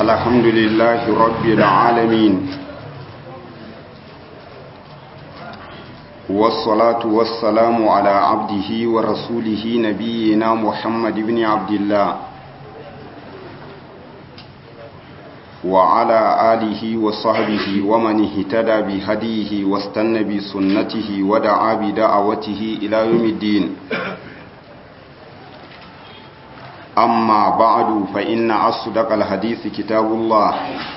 الحمد لله رب العالمين والصلاة والسلام على عبده ورسوله نبينا محمد بن عبد الله وعلى آله وصحبه ومن اهتدى بهديه واستنى بسنته ودعا بدعوته إلى يوم الدين أما بعد فإن أصدق الحديث كتاب الله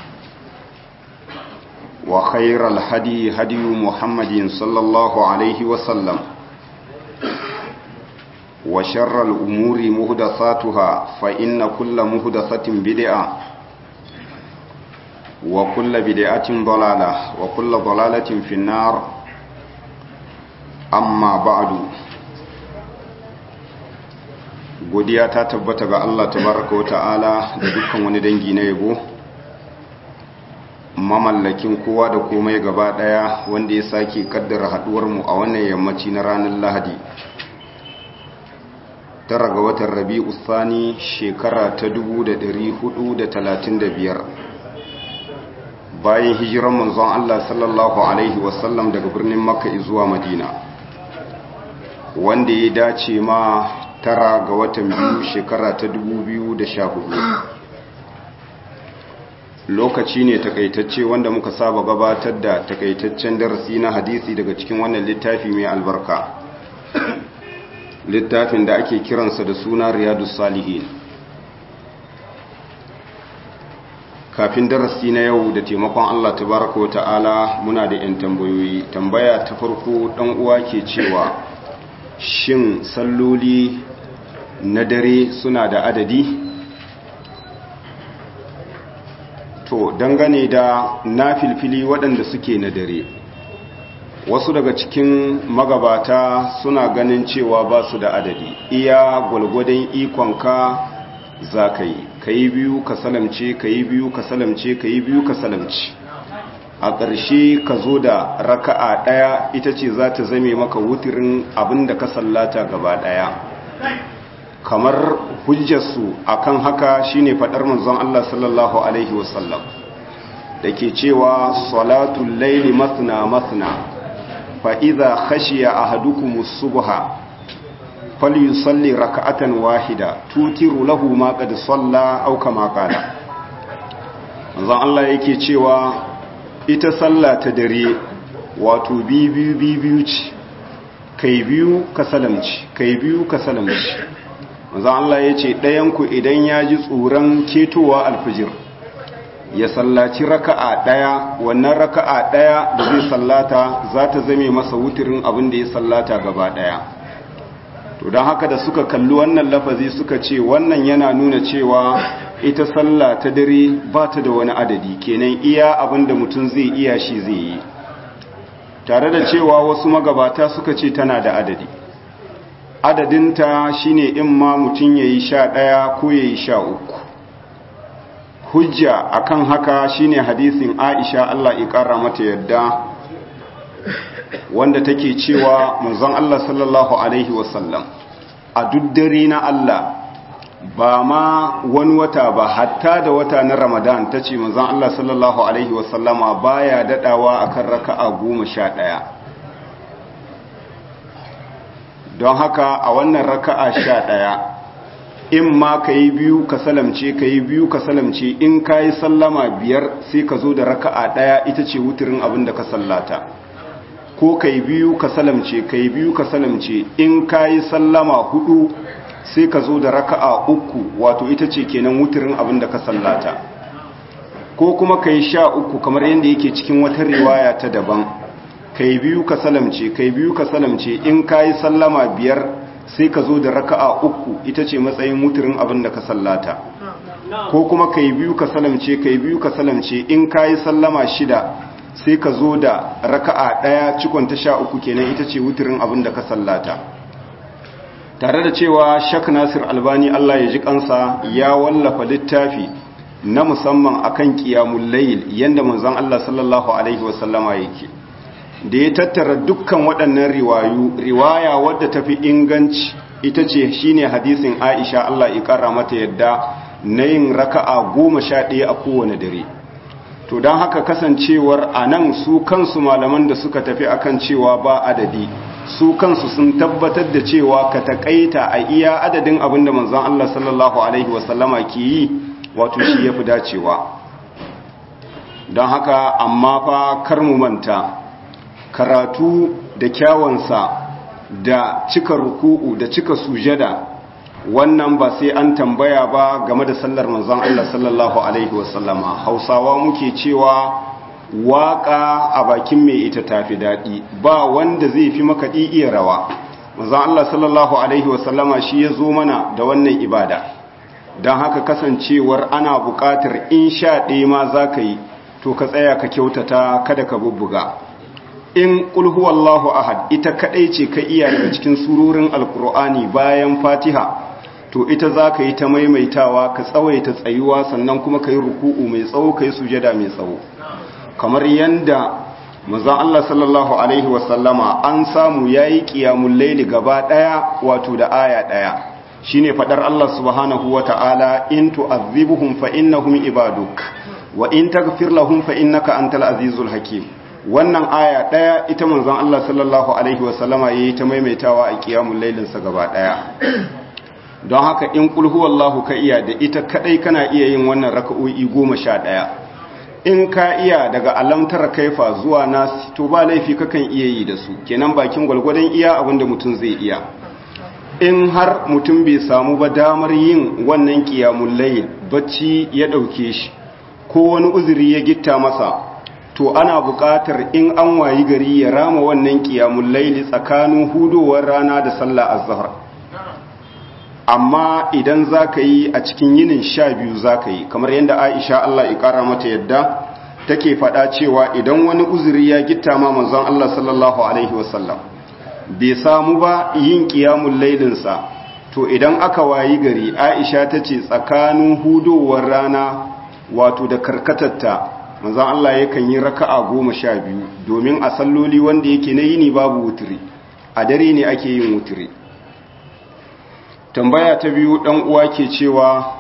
وخير الهدي هدي محمد صلى الله عليه وسلم وشر الأمور مهدثاتها فإن كل مهدثة بدعة وكل بدعة ضلالة وكل ضلالة في النار أما بعد godiya ta tabbata ga Allah tabaraka wa ta'ala da dukkan wani dangi na yabo mamallakin kowa da komai gaba daya wanda ya sake kaddara haduwar mu a wannan yammaci na ranar Lahadi tara ga watan Rabi'u Thani shekara ta 1435 bayan hijiran manzon Allah sallallahu alaihi wasallam daga birnin Makka zuwa Madina wanda ya dace ma tara ga watan biyu shekara ta hudu. lokaci ne takaitacce wanda muka saba gabatar da takaitaccen darasi na hadisi daga cikin wannan littafi mai albarka littafin da ake kiransa da suna riyadu salihin kafin darasi na yau da taimakon allah tabaraka wa ta'ala muna da 'yan tambayoyi tambaya ta farko dan uwa ke cewa shin salloli na dare suna da adadi to dangane da na filfili waɗanda suke na dare wasu daga cikin magabata suna ganin cewa ba su da adadi iya gwalgwadon ikonka za ka yi ka yi biyu ka salamce ka yi biyu ka salamce ka yi biyu ka salamce a ƙarshe ka zo da raka'a ɗaya ita ce za ta zame maka wutirin abin da ka sallata gaba ɗaya kamar hujjarsu akan haka shine faɗar manzon Allah sallallahu alaihi wasallam da ke cewa salatul laili masna masna fa idza khashiya ahadukum as-subha falyusalli raka'atan wahida tutiru lahu ma qad salla aw kama qala manzon Allah yake cewa ita sallah ta dare wato biyu biyu ce kai biyu ka salamci kai biyu ka salamci manzan Allah ya ce ɗayanku idan ya ji tsoron ketowa alfijir ya sallaci raka'a ɗaya wannan raka'a ɗaya da zai sallata za ta zame masa wutirin abin da ya sallata gaba ɗaya to don haka da suka kalli wannan lafazi suka ce wannan yana nuna cewa ita sallah ta dare ba ta da wani adadi kenan iya abin da mutum zai iya shi zai yi tare da cewa wasu magabata suka ce tana da adadi adadinta shine in ma mutum ya yi sha ɗaya ko ya yi sha uku hujja akan haka shine hadisin aisha Allah ƙara mata yadda wanda take cewa manzon Allah sallallahu alaihi wasallam a duk dare na Allah ba ma wani wata ba hatta da wata na ramadan ta ce manzon Allah sallallahu alaihi wasallama baya daɗawa akan raka'a goma sha ɗaya don haka a wannan raka'a sha ɗaya in ma ka yi biyu ka salamce ka yi biyu ka salamce in ka yi sallama biyar sai ka zo da raka'a ɗaya ita ce wuturin abin da ka sallata ko ka yi biyu ka salamce ka yi biyu ka salamce in ka yi sallama hudu sai ka zo da raka'a uku wato ita ce kenan wuturin abin da ka sallata ko kuma ka yi sha uku kamar yadda yake cikin wata riwaya ta daban kai biyu ka salamce kai biyu ka salamce in kayi sallama biyar sai ka zo da raka'a uku ita ce matsayin muturin abin da ka sallata ko kuma kai biyu ka salamce kai biyu ka salamce in kayi sallama shida sai ka zo da raka'a daya cikon ta sha uku kenan ita ce wuturin abin da ka sallata tare da cewa shak nasir albani Allah ya ji kansa ya wallafa littafi na musamman akan qiyamul layl yanda manzon Allah sallallahu alaihi wasallama yake da ya tattara dukkan waɗannan riwayu riwaya wadda tafi inganci ita ce shine hadisin Aisha Allah ya kara mata yadda na yin raka'a goma sha ɗaya a kowane dare to don haka kasancewar a nan su kansu malaman da suka tafi akan cewa ba adadi su kansu sun tabbatar da cewa ka taƙaita a iya adadin abin da manzon Allah sallallahu alaihi wasallama ke yi wato shi ya fi dacewa don haka amma fa kar mu manta karatu da kyawansa da cika ruku'u da cika sujada wannan ba sai an tambaya ba game da sallar manzon Allah sallallahu alaihi wasallama hausawa muke cewa waka a bakin mai ita tafi daɗi ba wanda zai fi makaɗi iya rawa manzon Allah sallallahu alaihi wasallama shi ya zo mana da wannan ibada don haka kasancewar ana buƙatar in sha ɗaya ma za ka yi to ka tsaya ka kyautata kada ka bubbuga in ƙulhu Allahu ahad ita kaɗai ce ka iya daga cikin surorin alkur'ani bayan fatiha to ita za ka yi ta maimaitawa ka tsawaita tsayuwa sannan kuma ka yi ruku'u mai tsawo ka yi sujada mai tsawo kamar yadda mazan Allah sallallahu Alaihi wasallama an samu ya yi ƙiyamun laili gaba ɗaya wato da aya ɗaya shi ne faɗar Allah subhanahu wa ta'ala in tu'azzibuhum fa innahum ibaduk wa in taghfir lahum fa innaka antal azizul hakim wannan aya ɗaya ita manzon Allah sallallahu alaihi wasallama yayi ta maimaitawa a ƙiyamun lailinsa gaba ɗaya don haka in kulhu wallahu ka iya da ita kadai kana iya yin wannan raka'o'i goma sha ɗaya in ka iya daga alamtar kaifa zuwa nasi to ba laifi kakan iya yi da su kenan bakin gwalgwadon iya abinda mutum zai iya in har mutum bai samu ba damar yin wannan kiyamun layl bacci ya ɗauke shi ko wani uzuri ya gitta masa to ana buƙatar in an wayi gari ya rama wannan kiyamun layli tsakanin hudowar rana da sallah azhar amma idan za ka yi a cikin yinin sha biyu za ka yi kamar yadda aisha Allah ya ƙara mata yadda take faɗa cewa idan wani uzuri ya gitta ma manzon Allah sallallahu alaihi wasallam bai samu ba yin ƙiyamun lailinsa to idan aka wayi gari aisha ta ce tsakanin hudowar rana wato da karkatatta manzon Allah yakan yi raka'a goma sha biyu domin a salloli wanda yake na yini babu wuturi a dare ne ake yin wuturi tambaya ta biyu ɗan uwa ke cewa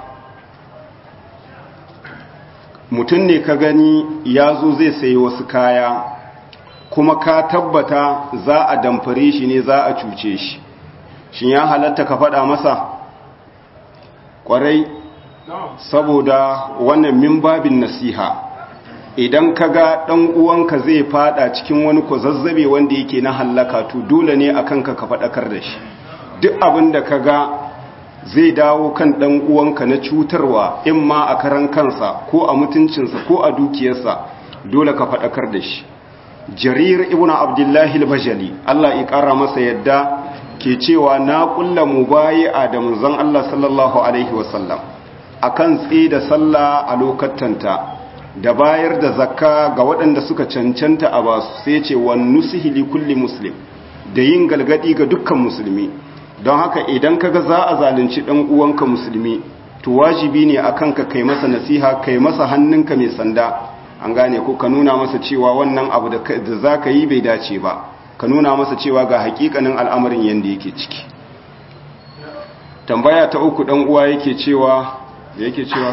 mutum ne ka gani ya zo zai sayi wasu kaya kuma ka tabbata za a damfare shi ne za a cuce shi shi ya halatta ka faɗa masa ƙwarai saboda wannan min babin nasiha idan ka ga ɗan uwanka zai fada cikin wani kwazazzabe wanda yake na hallaka to dole ne a kanka ka faɗakar da shi duk abin da ka ga zai dawo kan ɗan uwanka na cutarwa in ma a karan kansa ko a mutuncinsa ko a dukiyarsa dole ka faɗakar da shi jarir ibn abdullahi al-bajali Allah ya ƙara masa yadda ke cewa na ƙulla mubayi'a da manzon Allah sallallahu alaihi wasallam akan tsaye da sallah a lokatanta da bayar da zakka ga waɗanda suka cancanta a basu sai ce wa nusihi li kulli muslim da yin galgadi ga dukkan musulmi don haka idan kaga za a zalunci dan uwanka musulmi to wajibi ne akan ka kai masa nasiha kai masa hannunka mai sanda an gane ko ka nuna masa cewa wannan abu da za ka yi bai dace ba ka nuna masa cewa ga hakikanin al'amarin yadda yake ciki tambaya ta uku dan uwa yake cewa yake cewa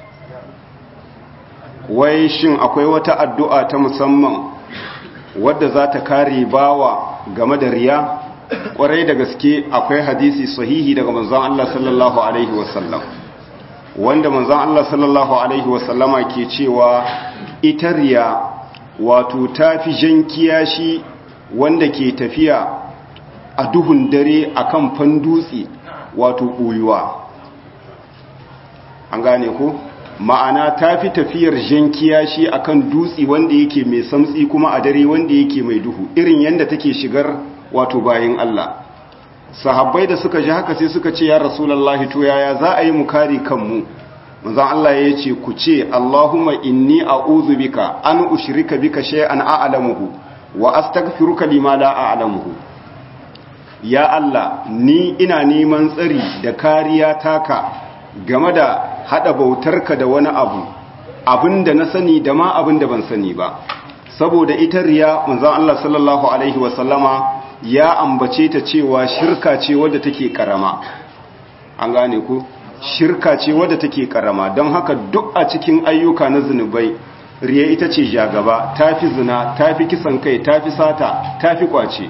wai shin akwai wata addu'a ta musamman wadda za ta kare bawa game da riya kwarai da gaske akwai hadisi sahihi daga manzon Allah sallallahu alaihi wasallam wanda manzon Allah sallallahu alaihi wasallama ke cewa ita riya wato tafi jan kiyashi wanda ke tafiya a duhun dare akan fandutse wato ɓoyuwa an gane ko ma'ana tafi tafiyar jan kiyashi akan dutse wanda yake mai samtsi kuma a dare wanda yake mai duhu irin yadda take shigar wato bayin Allah sahabbai da suka ji haka sai suka ce ya rasulullahi to yaya za a yi mu kare kanmu manzon Allah ya ce ku ce Allahumma inni a'udhu bika an ushrika bika shay'an a'lamuhu wa astaghfiruka lima la a'lamuhu ya Allah ni ina neman tsari da kariya taka game da hada bautarka da wani abu abinda na sani da ma abinda ban sani ba saboda ita riya manzon Allah sallallahu alaihi wasallama ya ambace ta cewa shirka ce wadda take karama an gane ku shirka ce wadda take karama don haka duk a cikin ayyuka na zunubai riya ita ce jagaba tafi zina tafi kisan kai tafi sata tafi kwace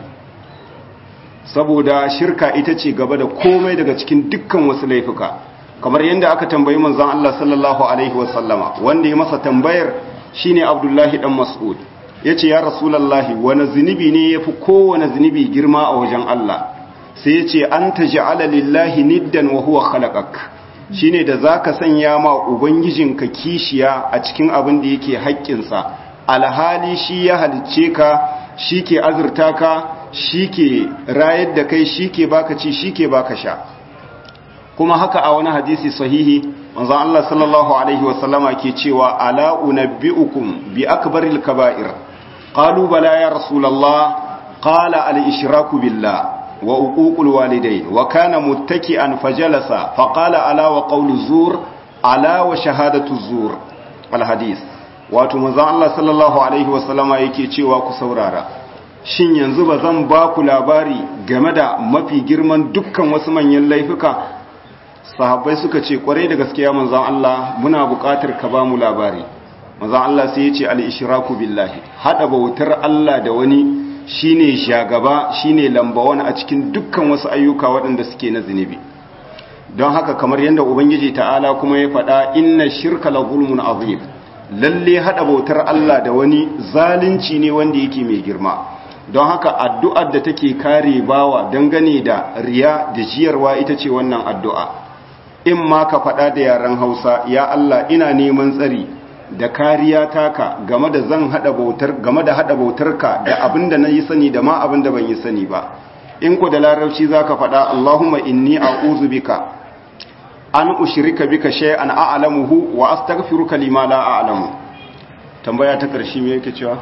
saboda shirka ita ce gaba da komai daga cikin dukkan wasu laifuka kamar yadda aka tambayi manzon Allah sallallahu alaihi wasallama wanda ya masa tambayar shine Abdullahi dan Mas'ud yace ya Rasulullahi wani zunubi ne yafi kowane zunubi girma a wajen Allah sai yace anta ja'ala lillahi niddan wa huwa khalaqak shine da zaka sanya ma ubangijinka kishiya a cikin abin da yake haƙƙinsa alhali shi ya halicce ka shi ke azurta ka shi ke rayar da kai shi ke baka ci shi ke baka sha kuma haka a wani hadisi sahihi manzon Allah sallallahu alaihi wasallama ke cewa ala unabbiukum bi akbaril kaba'ir qalu bala ya rasulullah qala al ishraku billah wa uququl walidayn wa kana muttaki'an fajalasa faqala ala wa qawlu zur ala wa shahadatu zur al hadis wato manzon Allah sallallahu alaihi wasallama yake cewa ku saurara shin yanzu ba zan ba ku labari game da mafi girman dukkan wasu manyan laifuka sahabbai suka ce kwarai da gaskiya manzon Allah muna buƙatar ka ba mu labari manzon Allah sai ya ce al-ishraku billahi hada bautar Allah da wani shine shagaba shine lambawan a cikin dukkan wasu ayyuka waɗanda suke na zunubi don haka kamar yadda ubangiji ta'ala kuma ya faɗa inna shirka la zulmun azim lalle hada bautar Allah da wani zalunci ne wanda yake mai girma don haka addu'ar da take kare bawa dangane da riya da jiyarwa ita ce wannan addu'a in ma ka faɗa da yaren hausa ya Allah ina neman tsari da kariya taka game da zan haɗa bautar game da haɗa bautarka da abin da na yi sani da ma abin da ban yi sani ba in ku da larabci za ka faɗa Allahumma inni a'udhu bika an ushrika bika shay'an a'lamuhu wa astaghfiruka lima la a'lamu tambaya ta ƙarshe me yake cewa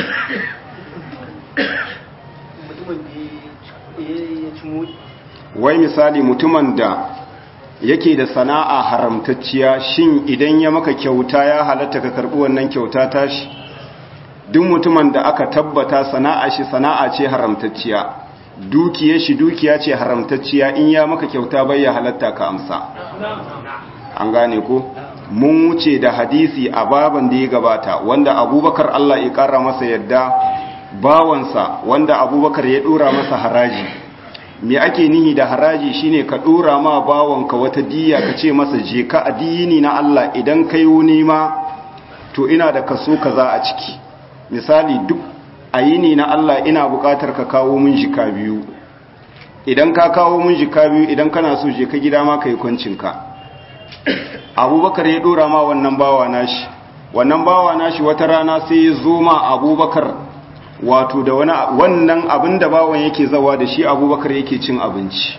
wai misali mutumin da yake da sana'a haramtacciya shin idan ya maka kyauta ya halatta ka karbi wannan kyauta tashi duk mutumin da aka tabbata sana'a shi sana'a ce haramtacciya dukiyar shi dukiya ce haramtacciya in ya maka kyauta bai ya halatta ka amsa an gane ko mun wuce da hadisi a baban da ya gabata wanda abubakar Allah ya kara masa yadda bawansa wanda abubakar ya dora masa haraji me ake nihi da haraji shine ka dora ma bawanka wata diya ka ce masa je ka addini na Allah idan kai wuni ma to ina da kaso kaza a ciki misali duk ayini na Allah ina bukatar ka kawo mun jika biyu idan ka kawo mun jika biyu idan kana so je ka gida ma kai kwancinka abubakar ya dora ma wannan bawa nashi wannan bawa nashi wata rana sai ya zo ma abubakar wato da wani wannan abin da bawan yake zawa da shi abubakar yake cin abinci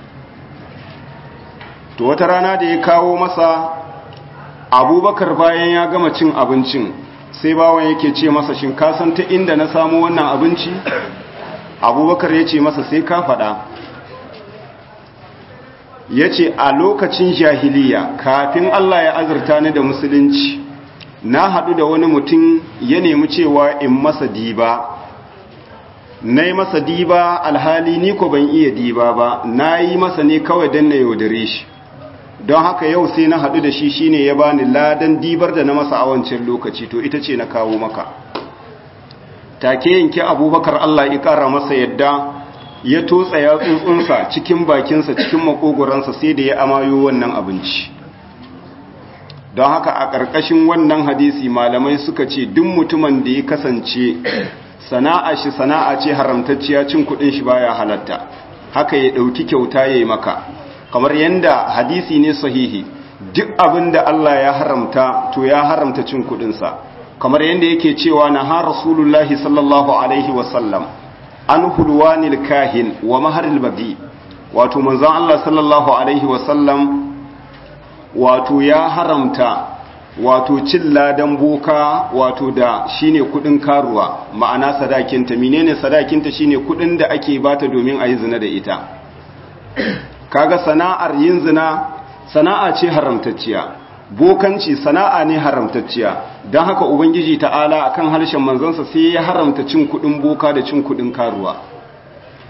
to wata rana da ya kawo masa abubakar bayan ya gama cin abincin sai bawan yake ce masa shin kasan ta inda na samu wannan abinci abubakar ya ce masa sai ka faɗa ya ce a lokacin jahiliya kafin allah ya azurta ni da musulunci na haɗu da wani mutum ya nemi cewa in masa diba na yi masa diba alhali ni ko ban iya diba ba na yi masa ne kawai don na yaudare shi don haka yau sai na haɗu da shi shine ya bani ladan dibar da na masa a wancan lokaci to ita ce na kawo maka take yanke abubakar Allah ya ƙara masa yadda ya totsa ya tsuntsunsa cikin bakinsa cikin makogoransa sai da ya amayo wannan abinci don haka a ƙarƙashin wannan hadisi malamai suka ce duk mutumin da ya kasance sana'a shi sana'a ce haramtacciya cin kuɗin shi baya halatta haka ya ɗauki kyauta ya yi maka kamar yadda hadisi ne sahihi duk abin da Allah ya haramta to ya haramta cin kuɗinsa kamar yadda yake cewa na ha rasulullahi sallallahu alaihi wasallam an hulwanil kahin wa maharil bagi wato manzon Allah sallallahu alaihi wasallam wato ya haramta wato cin ladan boka wato da shine kudin karuwa ma'ana sadakinta menene sadakinta shine kudin da ake bata domin a yi zina da ita kaga sana'ar yin zina sana'a ce haramtacciya bokanci sana'a ne haramtacciya don haka ubangiji ta'ala akan harshen manzansa sai ya haramta cin kudin boka da cin kudin karuwa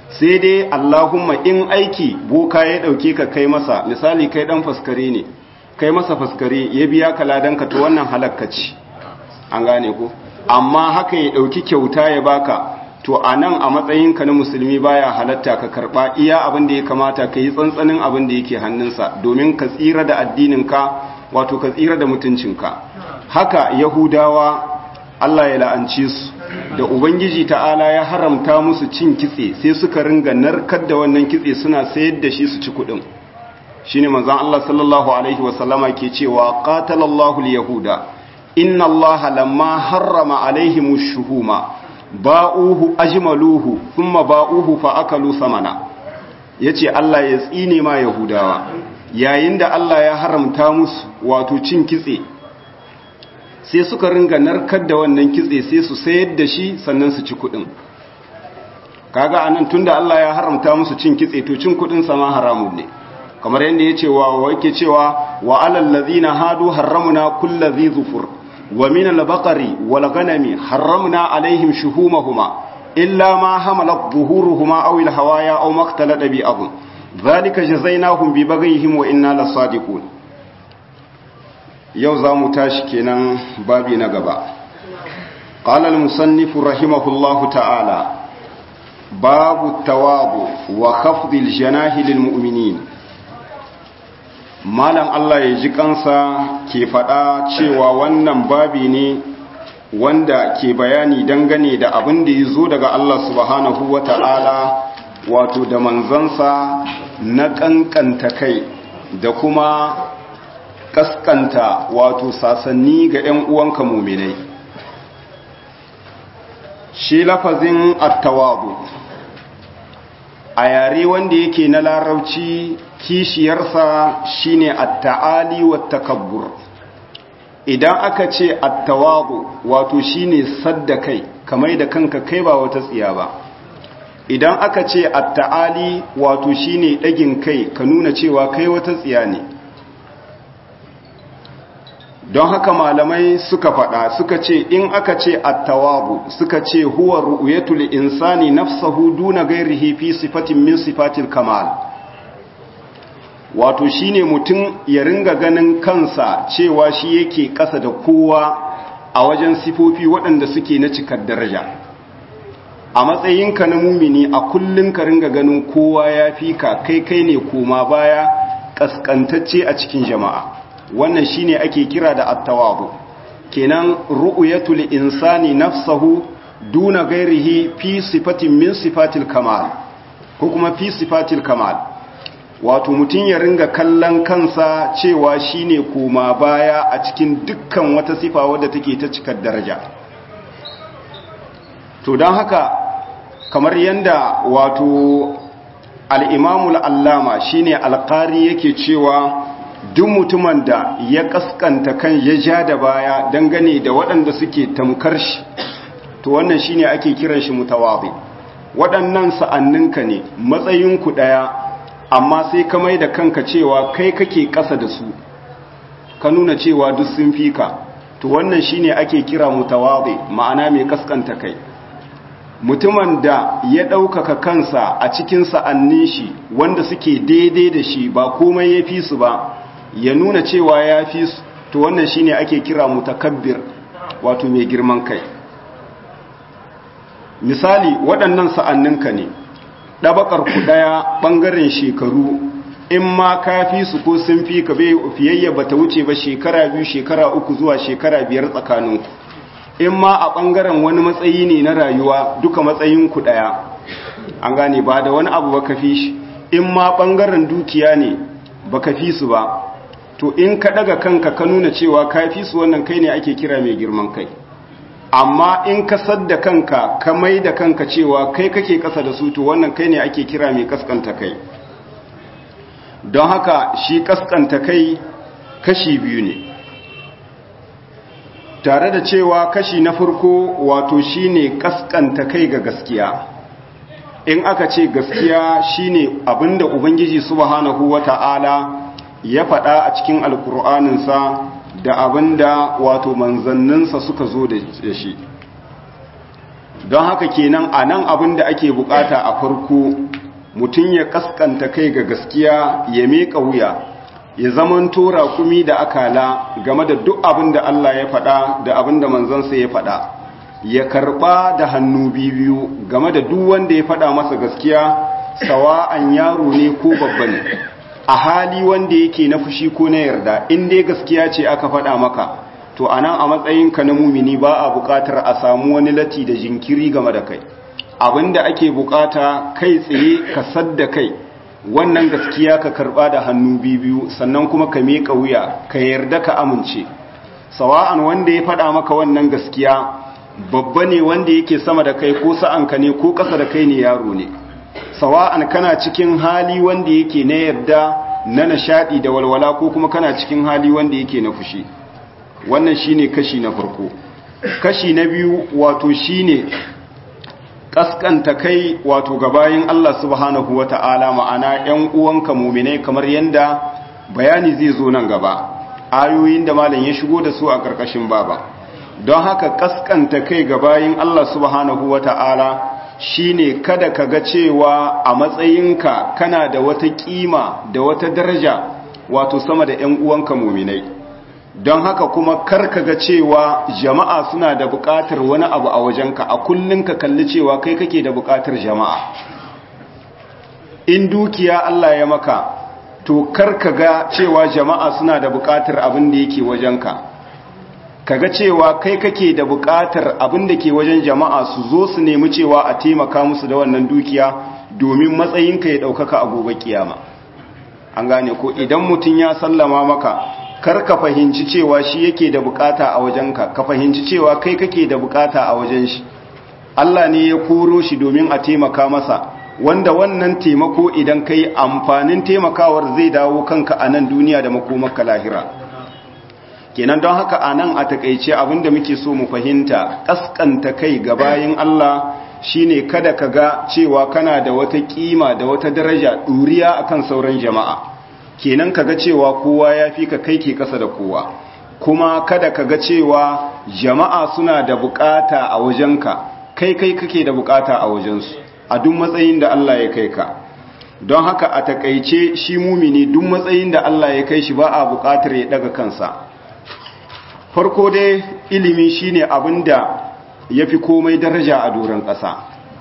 sai dai Allahumma in aiki boka ya dauke ka kai masa misali kai dan faskare ne kai masa faskare ya biya ka ladanka to wannan halakka ce an gane ko amma haka ya dauki kyauta ya baka to anan a matsayinka na musulmi baya halatta ka karba iya abin da ya kamata ka yi tsantsanin abin da yake hannunsa domin ka tsira da addininka wato ka tsira da mutuncinka haka yahudawa Allah ya la'anci su da ubangiji ta'ala ya haramta musu cin kitse sai suka ringa narkar da wannan kitse suna sayar da shi su ci kudin shine manzon Allah sallallahu alaihi wasallama ke cewa qatalallahu al-yahuda inna Allah lamma harrama alaihim ash-shuhuma ba'uhu ajmaluhu thumma ba'uhu fa akalu samana yace Allah ya tsine ma yahudawa yayin da Allah ya haramta musu wato cin kitse sai suka ringa narkar da wannan kitse sai su sayar da shi sannan su ci kudin kaga anan tunda Allah ya haramta musu cin kitse to cin kudin sama haramun ne kamar yadda yace wa wake cewa wa alal ladina hadu harramna kullu dhi zufur wa min al baqari wal ghanami harramna alaihim shuhumahuma illa ma hamalat zuhuruhuma aw al hawaya aw maktalata bi abun dhalika jazainahum bi baghihim wa inna lasadiqun yau za mu tashi kenan babi na gaba قال المصنف رحمه الله تعالى باب التواضع وخفض الجناح للمؤمنين malam Allah ya ji kansa ke faɗa cewa wannan babi ne wanda ke bayani dangane da abin da ya zo daga Allah subhanahu wa ta'ala wato da manzansa na ƙanƙanta kai da kuma kaskanta wato sasanni ga ‘yan uwanka muminai shi lafazin attawabu a yare wanda yake na larabci kishiyarsa shine atta'ali wa takabbur idan aka ce attawabu wato shine sadda kai kamar da kanka kai ba wata tsiya ba idan aka ce atta'ali wato shine ɗagin kai ka nuna cewa kai wata tsiya ne don haka malamai suka faɗa suka ce in aka ce attawabu suka ce huwa ru'yatul insani nafsahu duna ghairihi fi sifatin min sifatil kamal wato shine mutum ya ringa ganin kansa cewa shi yake ƙasa da kowa a wajen sifofi waɗanda suke na cikar daraja a matsayinka na mumini a kullum ka ringa ganin kowa ya fi ka kai kai ne koma baya ƙasƙantacce a cikin jama'a wannan shine ake kira da attawabu kenan ru'yatul insani nafsahu duna ghairihi fi sifatin min sifatil kamal ko kuma fi sifatil kamal wato mutun ya ringa kallon kansa cewa shine koma baya a cikin dukkan wata sifa wadda take ta cikar daraja to dan haka kamar yanda wato al-imamul allama shine alqari yake cewa duk mutumin da ya kaskanta kan ya ja da baya dangane da waɗanda suke tamkar shi to wannan shine ake kiran shi mutawabi waɗannan sa'anninka ne matsayinku ɗaya amma sai ka mai da kanka cewa kai kake ƙasa da su ka nuna cewa duk sun fi ka to wannan shine ake kira mutawabi ma'ana mai kaskanta kai mutumin da ya ɗaukaka kansa a cikin sa'annin shi wanda suke daidai da shi ba komai ya fi su ba ya nuna cewa ya fi su to wannan shine ake kira mutakabbir wato mai girman kai misali waɗannan sa'anninka ne ɗabakar ku ɗaya ɓangaren shekaru in ma ka fi su ko sun fi ka bai fiyayya ba ta wuce ba shekara biyu shekara uku zuwa shekara biyar tsakaninku in ma a ɓangaren wani matsayi ne na rayuwa duka matsayinku ɗaya an gane ba da wani abu ba ka fi shi in ma ɓangaren dukiya ne ba ka fi su ba to in ka daga kanka ka nuna cewa ka fi su wannan kai ne ake kira mai girman kai amma in ka sadda kanka ka mai da kanka cewa kai kake kasa da su to wannan kai ne ake kira mai kaskanta kai don haka shi kaskanta kai kashi biyu ne tare da cewa kashi na farko wato shine kaskanta kai ga gaskiya in aka ce gaskiya shine abinda ubangiji subhanahu wata'ala ya faɗa a cikin alkur'aninsa da abinda wato manzanninsa suka zo da shi don haka kenan a nan abin da ake bukata a farko mutum ya kaskanta kai ga gaskiya ya miƙa wuya ya zaman tora kumi da akala game da duk abin da Allah ya faɗa da abin da manzansa ya faɗa ya karɓa da hannu biyu game da duk wanda ya faɗa masa gaskiya sawa'an yaro ne ko babba ne a hali wanda yake na fushi ko na yarda in dai gaskiya ce aka faɗa maka to anan a matsayinka na mumini ba a buƙatar a samu wani lati da jinkiri game da kai abinda ake buƙata kai tsaye ka sadda kai wannan gaskiya ka karɓa da hannu biyu sannan kuma ka miƙa wuya ka yarda ka amince sawa'an wanda ya faɗa maka wannan gaskiya babba ne wanda yake sama da kai ko sa'anka ne ko ƙasa da kai ne yaro ne sawa'an kana cikin hali wanda yake na yarda na nishadi da walwala ko kuma kana cikin hali wanda yake na fushi wannan shine kashi na farko kashi na biyu wato shine kaskanta kai wato gabayin Allah subhanahu wata'ala ma'ana ƴan uwanka mu'minai kamar yanda bayani zai zo nan gaba ayoyin da malam ya shigo da su a karkashin baba don haka kaskanta kai gabayin Allah subhanahu wata'ala shine kada ka ga cewa a matsayinka kana da wata kima da wata daraja wato sama da ƴan uwanka muminai don haka kuma kar ka ga cewa jama'a suna da buƙatar wani abu a wajenka a kullun ka kalli cewa kai kake da buƙatar jama'a in dukiya Allah ya maka to kar ka ga cewa jama'a suna da buƙatar abin da yake wajenka kaga cewa kai kake da buƙatar abin da ke wajen jama'a su zo su nemi cewa a taimaka musu da wannan dukiya domin matsayinka ya ɗaukaka a gobe kiyama an gane ko idan mutum ya sallama maka kar ka fahimci cewa shi yake da buƙata a wajenka ka fahimci cewa kai kake da buƙata a wajen shi Allah ne ya koro shi domin a taimaka masa wanda wannan taimako idan kai amfanin taimakawar zai dawo kanka a nan duniya da makomarka lahira kenan don haka a nan a takaice abinda muke so mu fahimta ƙasƙanta kai ga bayin Allah shine kada ka ga cewa kana da wata ƙima da wata daraja ɗuriya akan sauran jama'a kenan ka ga cewa kowa ya fi ka kai ke ƙasa da kowa kuma kada ka ga cewa jama'a suna da buƙata a wajenka kai kai kake da buƙata a wajensu a duk matsayin da Allah ya kai ka don haka a takaice shi mumini duk matsayin da Allah ya kai shi ba a buƙatar ya daga kansa farko dai ilimi shine abinda yafi komai daraja a doron ƙasa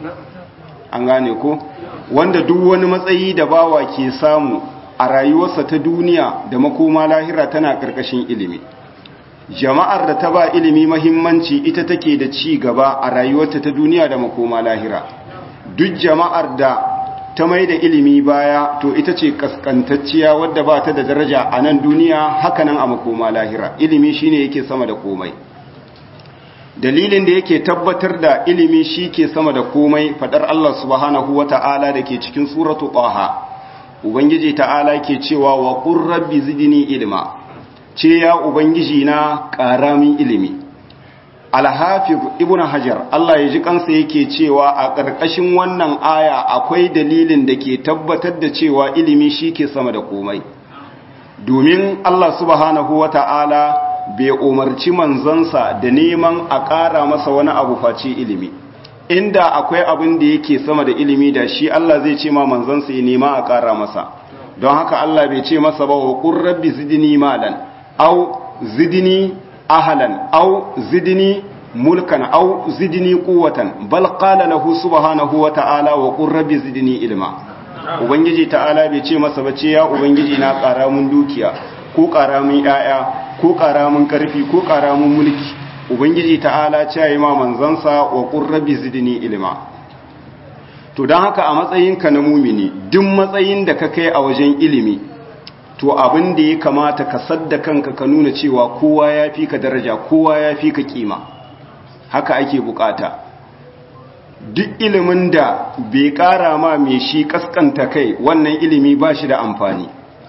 an gane ko wanda duk wani matsayi da bawa ke samu a rayuwarsa ta duniya da makoma lahira tana ƙarƙashin ilimi jama'ar da ta ba ilimi mahimmanci ita take da ci gaba a rayuwarta ta duniya da makoma lahira duk jama'ar da ta mai da ilimi baya to ita ce kaskantacciya wadda ba ta da daraja a nan duniya hakanan a makoma lahira ilimi shine yake sama da komai dalilin da yake tabbatar da ilimi shi ke sama da komai fadar Allah subhanahu wata'ala da ke cikin suratu taha ubangiji ta'ala ke cewa wa qur rabbi zidni ilma ce ya ubangiji na ƙaramin ilimi alhafiz ibn hajar Allah ya ji kansa yake cewa a ƙarƙashin wannan aya akwai dalilin da ke tabbatar da cewa ilimi shi ke sama da komai domin Allah subhanahu wa ta'ala bai umarci manzansa da neman a ƙara masa wani abu face ilimi inda akwai abin da yake sama da ilimi da shi Allah zai ce ma manzansa ya nema a ƙara masa don haka Allah bai ce masa ba wa qur rabbi zidni malan au zidni ahalan au zidni mulkan au zidni quwwatan bal qala lahu subhanahu wa ta'ala wa qur rabbi zidni ilma ubangiji ta'ala bai ce masa bace ya ubangiji na ƙara mun dukiya ko ƙara mun yaya ko ƙara mun karfi ko ƙara mun mulki ubangiji ta'ala ce yayi ma manzansa wa qur rabbi zidni ilma to dan haka a matsayinka na mumini duk matsayin da ka kai a wajen ilimi to abin da ya kamata ka sadda kanka ka nuna cewa kowa ya fi ka daraja kowa ya fi ka kima haka ake bukata duk ilimin da bai kara ma mai shi kaskanta kai wannan ilimi ba shi da amfani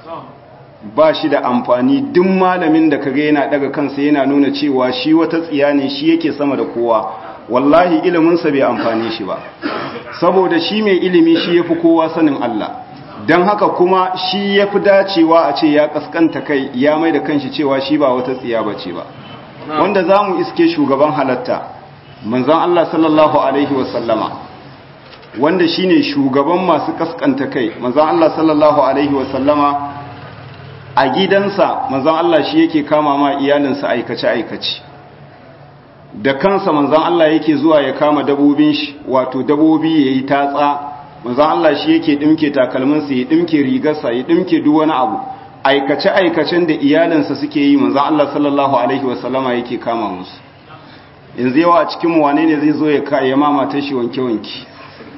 ba shi da amfani duk malamin da kaga yana daga kansa yana nuna cewa shi wata tsiya ne shi yake sama da kowa wallahi iliminsa bai amfani shi ba saboda shi mai ilimi shi yafi kowa sanin Allah don haka kuma shi ya fi dacewa a ce ya kaskanta kai ya mai da kanshi cewa shi ba wata tsiya ba ce ba wanda za mu iske shugaban halatta manzon Allah sallallahu alaihi wasallama wanda shine shugaban masu kaskanta kai manzon Allah sallallahu alaihi wasallama a gidansa manzon Allah shi yake kama ma iyalinsa aikace aikace da kansa manzon Allah yake zuwa ya kama dabobin shi wato dabobi yayi tatsa manzon Allah shi yake dimke takalminsa ya dimke rigarsa ya dimke duk wani abu aikace aikacen da iyalinsa suke yi manzon Allah sallallahu alaihi wasallama yake kama musu yanzu yawa a cikin wane ne zai zo ya kaye mamata shi wanke-wanke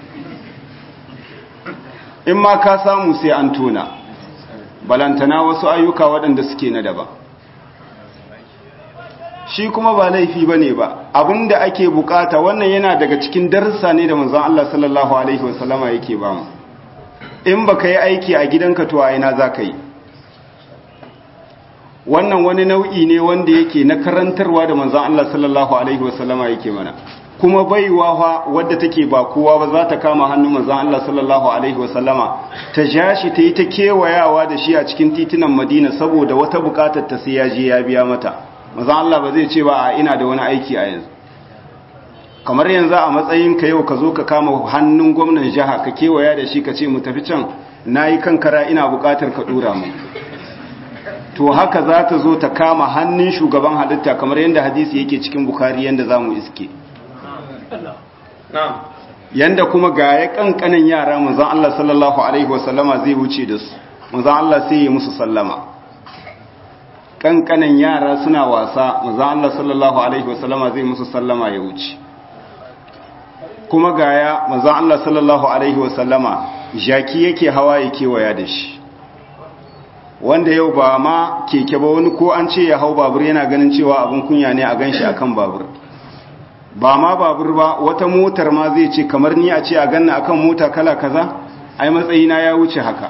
in ma ka samu sai an tona balantana wasu ayyuka waɗanda suke na daba shi kuma ba laifi ba ne ba abinda ake bukata wannan yana daga cikin darsa ne da manzon Allah sallallahu alaihi wasallama yake ba mu in ba ka yi aiki a gidanka to a ina za ka yi wannan wani nau'i ne wanda yake na karantarwa da manzon Allah sallallahu alaihi wasallama yake mana kuma baiwa fa wadda take ba kowa ba za ta kama hannun manzon Allah sallallahu alaihi wasallama ta jashi ta yi ta kewayawa da shi a cikin titunan Madina saboda wata bukatar ta sai ya je ya biya mata manzon Allah ba zai ce ba a ina da wani aiki a yanzu kamar yanzu a matsayin ka yau ka zo ka kama hannun gwamnan jiha ka kewaya da shi ka ce mu tafi can nayi kankara ina bukatar ka dora mu to haka za ta zo ta kama hannun shugaban halitta kamar yadda hadisi yake cikin bukari yadda za mu iske yadda kuma ga ya kankanin yara manzan Allah sallallahu Alaihi wasallama zai wuce da su manzan Allah sai yi musu sallama kankanin yara suna wasa manzan Allah sallallahu Alaihi wasallama zai musu sallama ya wuce kuma ga ya manzan Allah sallallahu Alaihi wasallama jaki yake hawa ya kewaya da shi wanda yau ba ma keke ba wani ko an ce ya hau babur yana ganin cewa abin kunya ne a gan shi akan babur ba ma babur ba wata motar ma zai ce kamar ni a ce a ganna akan mota kala kaza ai matsayina ya wuce haka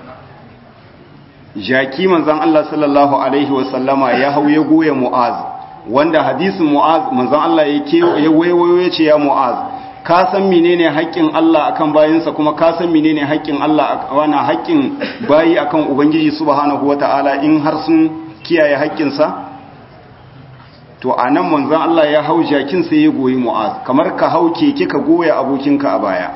jaki manzon Allah sallallahu alaihi wasallama ya hau ya goya mu'az wanda hadisin mu'az manzon Allah ya wayo ya ce ya mu'az ka san menene haƙƙin Allah akan bayinsa kuma ka san menene haƙƙin Allah wana haƙƙin bayi akan ubangiji subhanahu wataala in har sun kiyaye haƙƙinsa to anan manzon Allah ya hau jakin sai ya goyi mu'az kamar ka hau keke ka goya abokinka a baya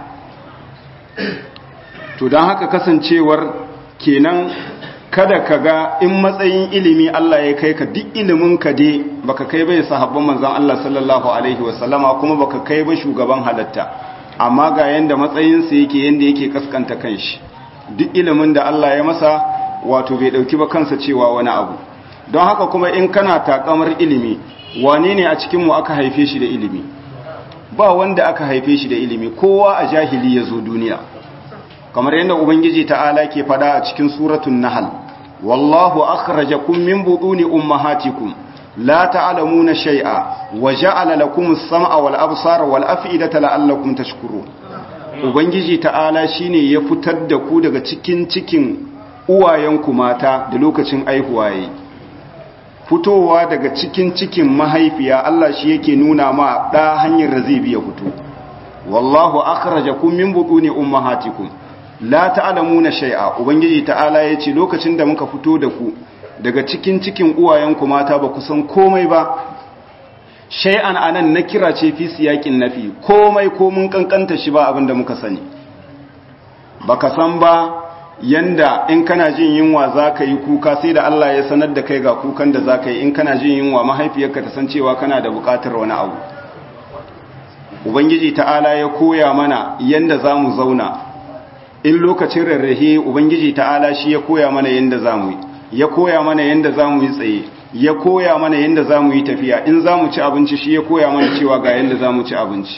to dan haka kasancewar kenan kada ka ga in matsayin ilimi Allah ya kai ka duk ilimin ka dai baka kai bai sahabban manzon Allah sallallahu alaihi wasallama kuma baka kai ba shugaban halatta amma ga yanda matsayin sa yake yanda yake kaskanta kanshi duk ilimin da Allah ya masa wato bai dauki ba kansa cewa wani abu don haka kuma in kana takamar ilimi wane ne a cikin mu aka haife shi da ilimi ba wanda aka haife shi da ilimi kowa a jahili ya zo duniya kamar yadda ubangiji ta'ala ke fada a cikin suratul nahl wallahu akhrajakum min buduni ummahatikum la ta'lamuna shay'a wa ja'ala lakum as-sam'a wal absara wal af'idata la'allakum tashkurun ubangiji ta'ala shine ya fitar da ku daga cikin cikin uwayenku mata da lokacin aihuwa yayi fitowa daga cikin cikin mahaifiya Allah shi yake nuna ma da hanyar da zai biya fito wallahu akhrajakum min buduni ummahatikum la ta'lamuna shay'a ubangiji ta'ala yace lokacin da muka fito da ku daga cikin cikin uwayenku mata ba ku san komai ba shay'an anan na kira ce fi siyakin nafi komai ko mun kankanta shi ba abinda muka sani baka san ba yanda in kana jin yunwa zaka yi kuka sai da Allah ya sanar da kai ga kukan da zaka yi in kana jin yunwa mahaifiyarka ta san cewa kana da bukatar wani abu ubangiji ta'ala ya koya mana yanda zamu zauna in lokacin rarrahe ubangiji ta'ala shi ya koya mana yanda zamu yi ya koya mana yanda zamu yi tsaye ya koya mana yanda zamu yi tafiya in zamu ci abinci shi ya koya mana cewa ga yanda zamu ci abinci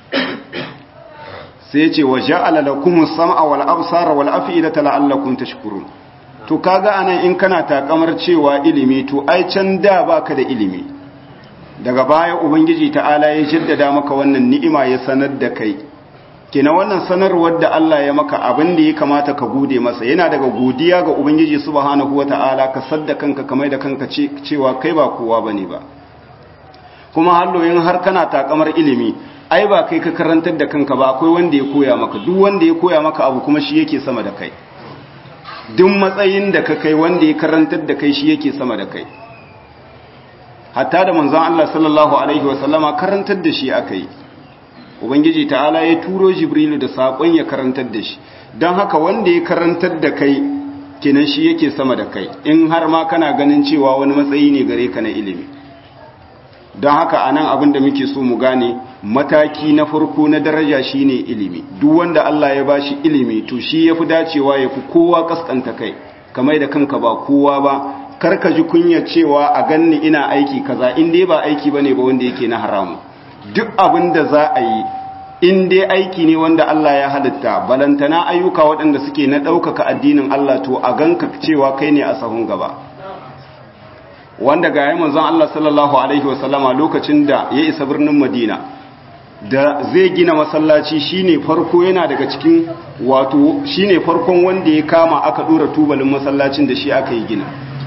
sai ce wa ja'ala lakum as-sam'a wal absara wal af'idata la'allakum tashkurun to kaga anan in kana takamar cewa ilimi to ai can da baka da ilimi daga baya ubangiji ta'ala ya jaddada maka wannan ni'ima ya sanar da kai kina wannan sanarwar da Allah ya maka abin da ya kamata ka gode masa yana daga godiya ga ubangiji subhanahu wata'ala ka sadda kanka kamar da kanka cewa kai ba kowa bane ba kuma halloyin har kana takamar ilimi ai ba kai ka karantar da kanka ba akwai wanda ya koya maka duk wanda ya koya maka abu kuma shi yake sama da kai duk matsayin da ka kai wanda ya karantar da kai shi yake sama da kai hatta da manzon Allah sallallahu alaihi wasallama karantar da shi aka yi ubangiji ta'ala ya turo jibrilu da saƙon ya karantar da shi don haka wanda ya karantar da kai kenan shi yake sama da kai in har ma kana ganin cewa wani matsayi ne gare ka na ilimi don haka a nan abin da muke so mu gane mataki na farko na daraja shine ilimi duk wanda Allah ya bashi ilimi to shi yafi dacewa ya fi kowa kaskanta kai kamar da kanka ba kowa ba karka ji kunya cewa a ganni ina aiki kaza in dai ba aiki bane ba wanda yake na haramu duk abin da za a yi in dai aiki ne wanda Allah ya halitta balantana ayyuka waɗanda suke na ɗaukaka addinin Allah to a ganka cewa kai ne a sahun gaba wanda ga yayin manzon Allah sallallahu alaihi wasallama lokacin da ya isa birnin Madina da zai gina masallaci shine farko yana daga cikin wato shine farkon wanda ya kama aka dora tubalin masallacin da shi aka yi gina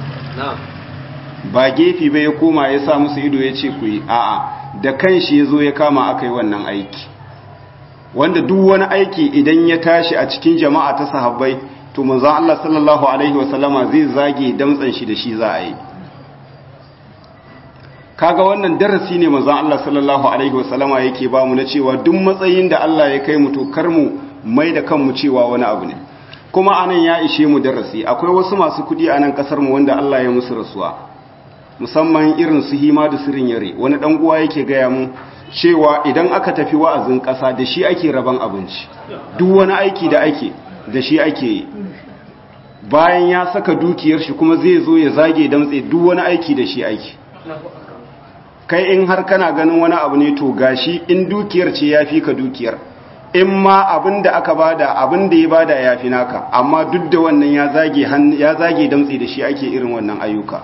ba gefi bai ya koma ya sa musu ido ya ce ku yi a'a da kanshi ya zo ya kama aka yi wannan aiki wanda duk wani aiki idan ya tashi a cikin jama'a ta sahabbai to manzon Allah sallallahu alaihi wasallama zai zage damtsan shi da shi za a yi kaga wannan darasi ne manzon Allah sallallahu alaihi wasallama yake ba mu na cewa duk matsayin da Allah ya kai mu to kar mu mai da kanmu cewa wani abu ne kuma anan ya ishe mu darasi akwai wasu masu kudi a nan kasar mu wanda Allah ya musu rasuwa musamman irin su hima da sirin yare wani dan uwa yake gaya mu cewa idan aka tafi wa'azin kasa da shi ake raban abinci duk wani aiki da ake da shi ake yi bayan ya saka dukiyar shi kuma zai zo ya zage damtse duk wani aiki da shi ake kai in har kana ganin wani abu ne to gashi in dukiyar ce ya fi ka dukiyar in ma abin da aka bada abin da ya bada ya fi naka amma duk da wannan ya zage ya zage damtse da shi ake irin wannan ayyuka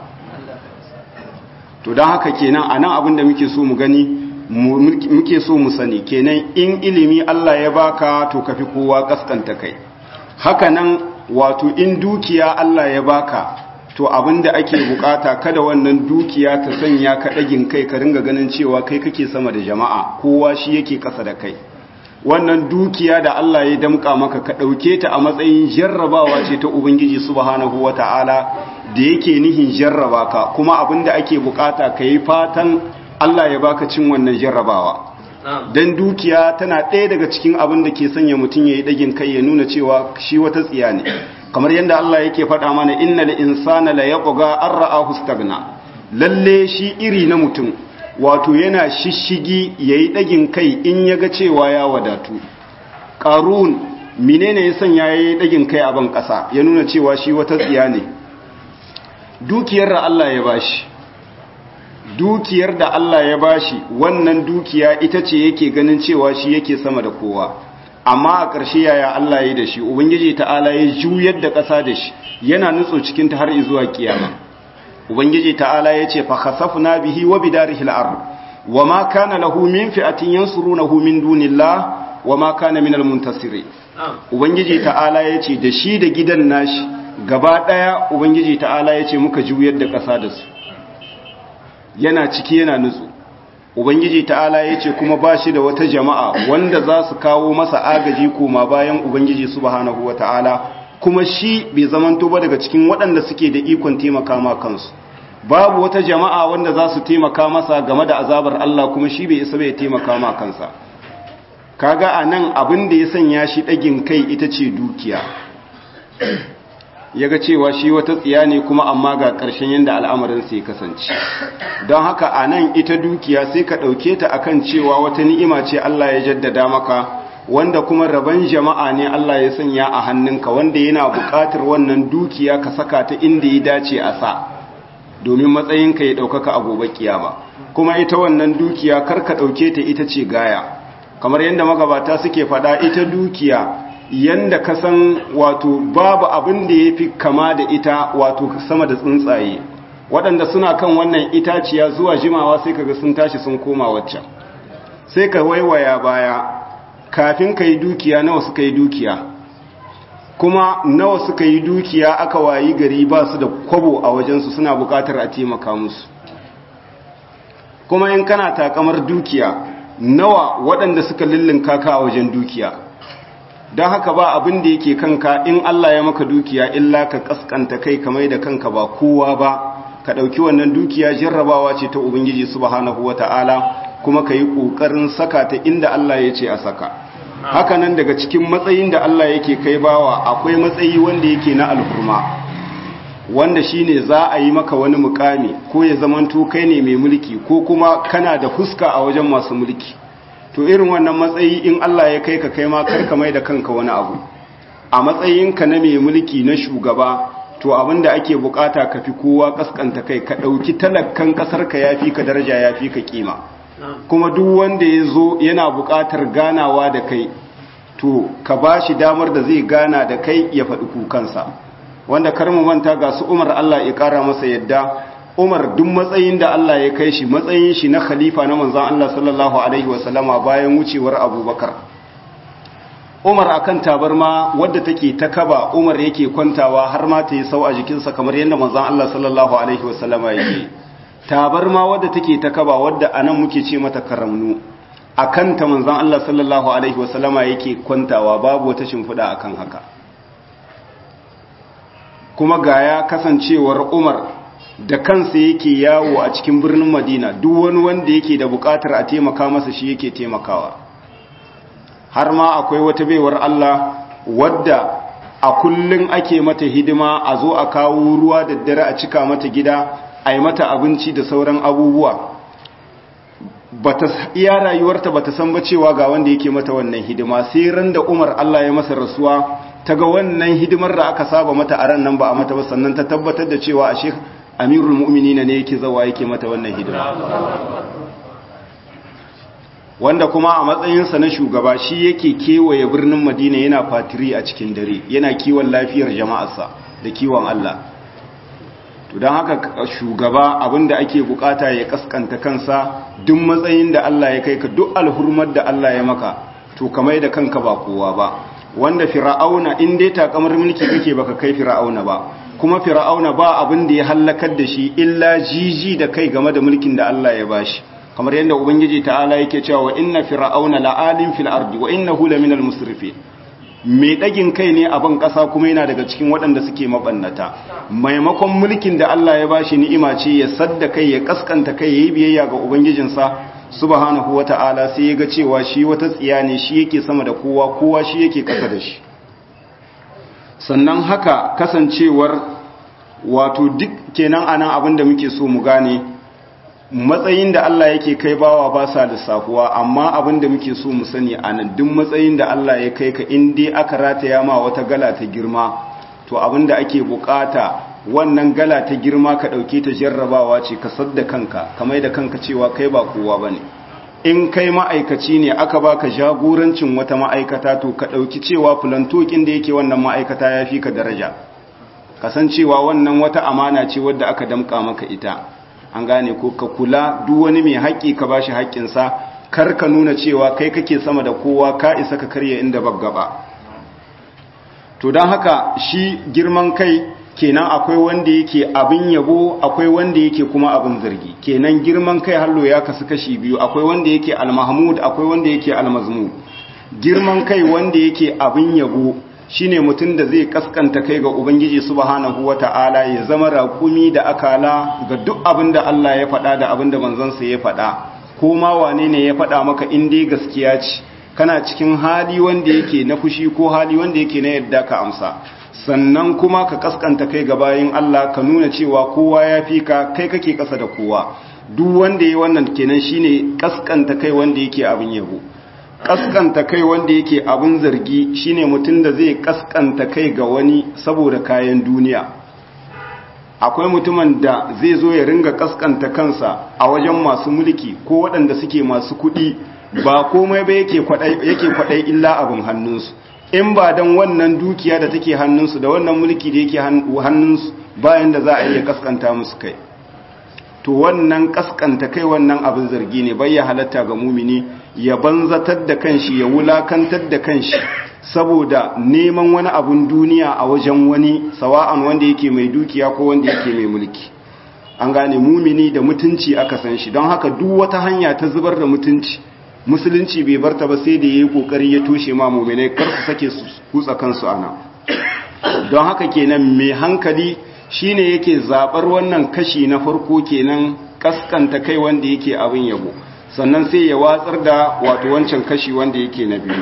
to don haka kenan a nan abin da muke so mu gani muke so mu sani kenan in ilimi Allah ya baka to kafi kowa kaskanta kai haka nan wato in dukiya Allah ya baka to abinda ake bukata kada wannan dukiya ta sanya ka dagin kai ka ringa ganin cewa kai kake sama da jama'a kowa shi yake kasa da kai wannan dukiya da Allah ya damka maka ka dauke ta a matsayin jarrabawa ce ta ubangiji subhanahu wataala da yake nihin jarraba ka kuma abinda ake bukata kai fatan Allah ya baka cin wannan jarrabawa dan dukiya tana ɗaya daga cikin abin da ke sanya mutum ya yi ɗagin kai ya nuna cewa shi wata tsiya ne kamar yadda Allah yake faɗa mana innal insana la yaqga an ra'ahu stagna lalle shi iri na mutum wato yana shishigi yayi ɗagin kai in yaga cewa ya wadatu qarun menene ya sanya yayi ɗagin kai a ban ƙasa ya nuna cewa shi wata tsiya ne dukiyar da Allah ya bashi dukiyar da Allah ya bashi wannan dukiya ita ce yake ganin cewa shi yake sama da kowa amma a ƙarshe yaya Allah ya da shi ubangiji ta'ala ya juyar da ƙasa da shi yana nutso cikin ta har zuwa kiyama ubangiji ta'ala ya ce fa khasafna bihi wa bidarihi al-ard wa ma kana lahu min fi'atin yansurunahu min dunillah wa ma kana minal muntasirin ubangiji ta'ala ya ce da shi da gidan nashi gaba daya ubangiji ta'ala ya ce muka juyar da ƙasa da su yana ciki yana nutsu ubangiji ta'ala ya ce kuma ba shi da wata jama'a wanda za su kawo masa agaji koma bayan ubangiji subhanahu wa ta'ala kuma shi bai zamanto ba daga cikin waɗanda suke da ikon taimaka ma kansu babu wata jama'a wanda za su taimaka masa game da azabar Allah kuma shi bai isa bai taimaka ma kansa kaga a nan abin da ya sanya shi ɗagin kai ita ce dukiya ya ga cewa shi wata tsiya ne kuma amma ga ƙarshen yadda al'amarin sai kasance don haka a nan ita dukiya sai ka ɗauke ta akan cewa wata ni'ima ce Allah ya jaddada maka wanda kuma rabon jama'a ne Allah ya sanya a hannunka wanda yana buƙatar wannan dukiya ka saka ta inda ya dace a sa domin matsayinka ya ɗaukaka a gobe kiyama kuma ita wannan dukiya kar ka ɗauke ta ita ce gaya kamar yadda magabata suke faɗa ita dukiya yanda ka san wato babu abin da ya fi kama da ita wato sama da tsuntsaye waɗanda suna kan wannan itaciya zuwa jimawa sai kaga sun tashi sun koma waccan sai ka waiwaya baya kafin ka yi dukiya nawa suka yi dukiya kuma nawa suka yi dukiya aka wayi gari ba su da kwabo a wajensu suna buƙatar a taimaka musu kuma in kana takamar dukiya nawa waɗanda suka lullunka ka a wajen dukiya don haka ba abin da yake kanka in Allah ya maka dukiya illa ka kaskanta kai kamar da kanka ba kowa ba ka ɗauki wannan dukiya jarrabawa ce ta ubangiji subhanahu wata'ala kuma ka yi ƙoƙarin saka ta inda Allah ya ce a saka haka nan daga cikin matsayin da Allah yake kai bawa akwai matsayi wanda yake na alhurma wanda shine za a yi maka wani mukami ko ya zamanto kai ne mai mulki ko kuma kana da fuska a wajen masu mulki to irin wannan matsayi in Allah ya kai ka kai ma karka mai da kanka wani abu a matsayinka na mai mulki na shugaba to abinda ake bukata ka fi kowa kaskanta kai ka dauki talakkan kasar ka yafi ka daraja yafi ka kima kuma duk wanda ya zo yana bukatar ganawa da kai to ka bashi damar da zai gana da kai ya faɗi kukansa wanda kar mu manta ga su Umar Allah ya kara masa yadda Umar duk matsayin da Allah ya kai shi matsayin shi na khalifa na manzon Allah sallallahu alaihi wasallama bayan wucewar Abubakar Umar akan tabarma wadda take ta kaba Umar yake kwantawa har ma ta yi sau a jikinsa kamar yadda manzon Allah sallallahu alaihi wasallama yake tabarma wadda take ta kaba wadda anan muke ce mata karamnu akan ta manzon Allah sallallahu alaihi wasallama yake kwantawa babu wata shimfiɗa akan haka kuma gaya kasancewar Umar da kansa yake yawo a cikin birnin Madina duk wani wanda yake da bukatar a taimaka masa shi yake taimakawa har ma akwai wata baiwar Allah wadda a kullun ake mata hidima a zo a kawo ruwa da dare a cika mata gida a yi mata abinci da sauran abubuwa bata iya rayuwarta bata san ba cewa ga wanda yake mata wannan hidima sai ran da Umar Allah ya masa rasuwa ta ga wannan hidimar da aka saba mata a ran nan ba a mata ba sannan ta tabbatar da cewa a shek amirul mu'minina ne yake zawa yake mata wannan hidima wanda kuma a matsayinsa na shugaba shi yake kewaye birnin madina yana fatiri a cikin dare yana kiwon lafiyar jama'arsa da kiwon Allah to don haka shugaba abinda ake bukata ya kaskanta kansa duk matsayin da Allah ya kai ka duk alhurmar da Allah ya maka to kamar da kanka ba kowa ba wanda fir'auna in dai takamar mulki kake baka kai fir'auna ba kuma fir'auna ba abin da ya halakar da shi illa jiji da kai game da mulkin da Allah ya bashi kamar yadda ubangiji ta'ala yake cewa wa inna fir'auna la'alim fil ardi wa innahu laminal musrifin mai dagin kai ne a ban kasa kuma yana daga cikin waɗanda suke mabannata maimakon mulkin da Allah ya bashi ni'ima ce ya sadda kai ya kaskanta kai yayi biyayya ga ubangijinsa subhanahu wata'ala sai ya ga cewa shi wata tsiya ne shi yake sama da kowa kowa shi yake kasa da shi sannan haka kasancewar wato duk kenan anan abin da muke so mu gane matsayin da Allah yake kai bawa ba sa lissafuwa amma abin da muke so mu sani anan duk matsayin da Allah ya kai ka in dai aka rataya ma wata gala ta girma to abin da ake bukata wannan gala ta girma ka dauke ta jarrabawa ce ka sadda kanka kamar da kanka cewa kai ba kowa bane in kai ma'aikaci ne aka baka jagorancin wata ma'aikata to ka ɗauki cewa fulantokin da yake wannan ma'aikata ya fi ka daraja kasancewa wannan wata amana ce wadda aka damƙa maka ita an gane ko ka kula duk wani mai haƙƙi ka bashi haƙƙinsa kar ka nuna cewa kai kake sama da kowa ka isa ka karya inda gaba. to don haka shi girman kai kenan akwai wanda yake abin yabo akwai wanda yake kuma abin zargi kenan girman kai hallo ya kasu kashi biyu akwai wanda yake almahmud akwai wanda yake almazmum girman kai wanda yake abin yabo shine mutum da zai kaskanta kai ga ubangiji subhanahu wata'ala ya zama raƙumi da akala ga duk abin da Allah ya faɗa da abin da manzansa ya faɗa ko ma wane ne ya faɗa maka in dai gaskiya ce kana cikin hali wanda yake na fushi ko hali wanda yake na yadda ka amsa sannan kuma ka kaskanta kai ga bayin Allah ka nuna cewa kowa ya fi ka kai kake kasa da kowa duk wanda ya wannan kenan shine kaskanta kai wanda yake abin yabo kaskanta kai wanda yake abin zargi shine mutum da zai kaskanta kai ga wani saboda kayan duniya akwai mutumin da zai zo ya ringa kaskanta kansa a wajen masu mulki ko waɗanda suke masu kuɗi ba komai ba yake kwaɗai illa abin hannunsu in ba don wannan dukiya da take hannunsu da wannan mulki da yake hannunsu bayan da za a iya kaskanta musu kai to wannan kaskanta kai wannan abin zargi ne bai ya halatta ga mumini ya banzatar da kanshi ya wulakantar da kanshi saboda neman wani abun duniya a wajen wani sawa'an wanda yake mai dukiya ko wanda yake mai mulki an gane mumini da mutunci aka san shi don haka duk wata hanya ta zubar da mutunci musulunci bai barta ba sai da ya yi kokari ya toshe ma muminai kar su sake su kutsa kansu ana don haka kenan mai hankali shine yake zabar wannan kashi na farko kenan kaskanta kai wanda yake abin yabo sannan sai ya watsar da wato wancan kashi wanda yake na biyu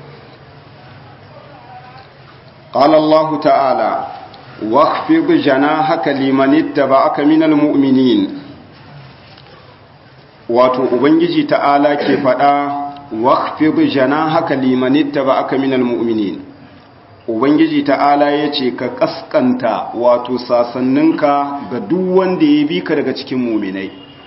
qala Allah ta'ala waqfid janahaka liman ittaba'aka minal mu'minin wato ubangiji ta'ala ke faɗa waqfid janahaka liman ittaba'aka minal mu'minin ubangiji ta'ala yace ka kaskanta wato sasanninka ga duk wanda ya bi ka daga cikin mu'minai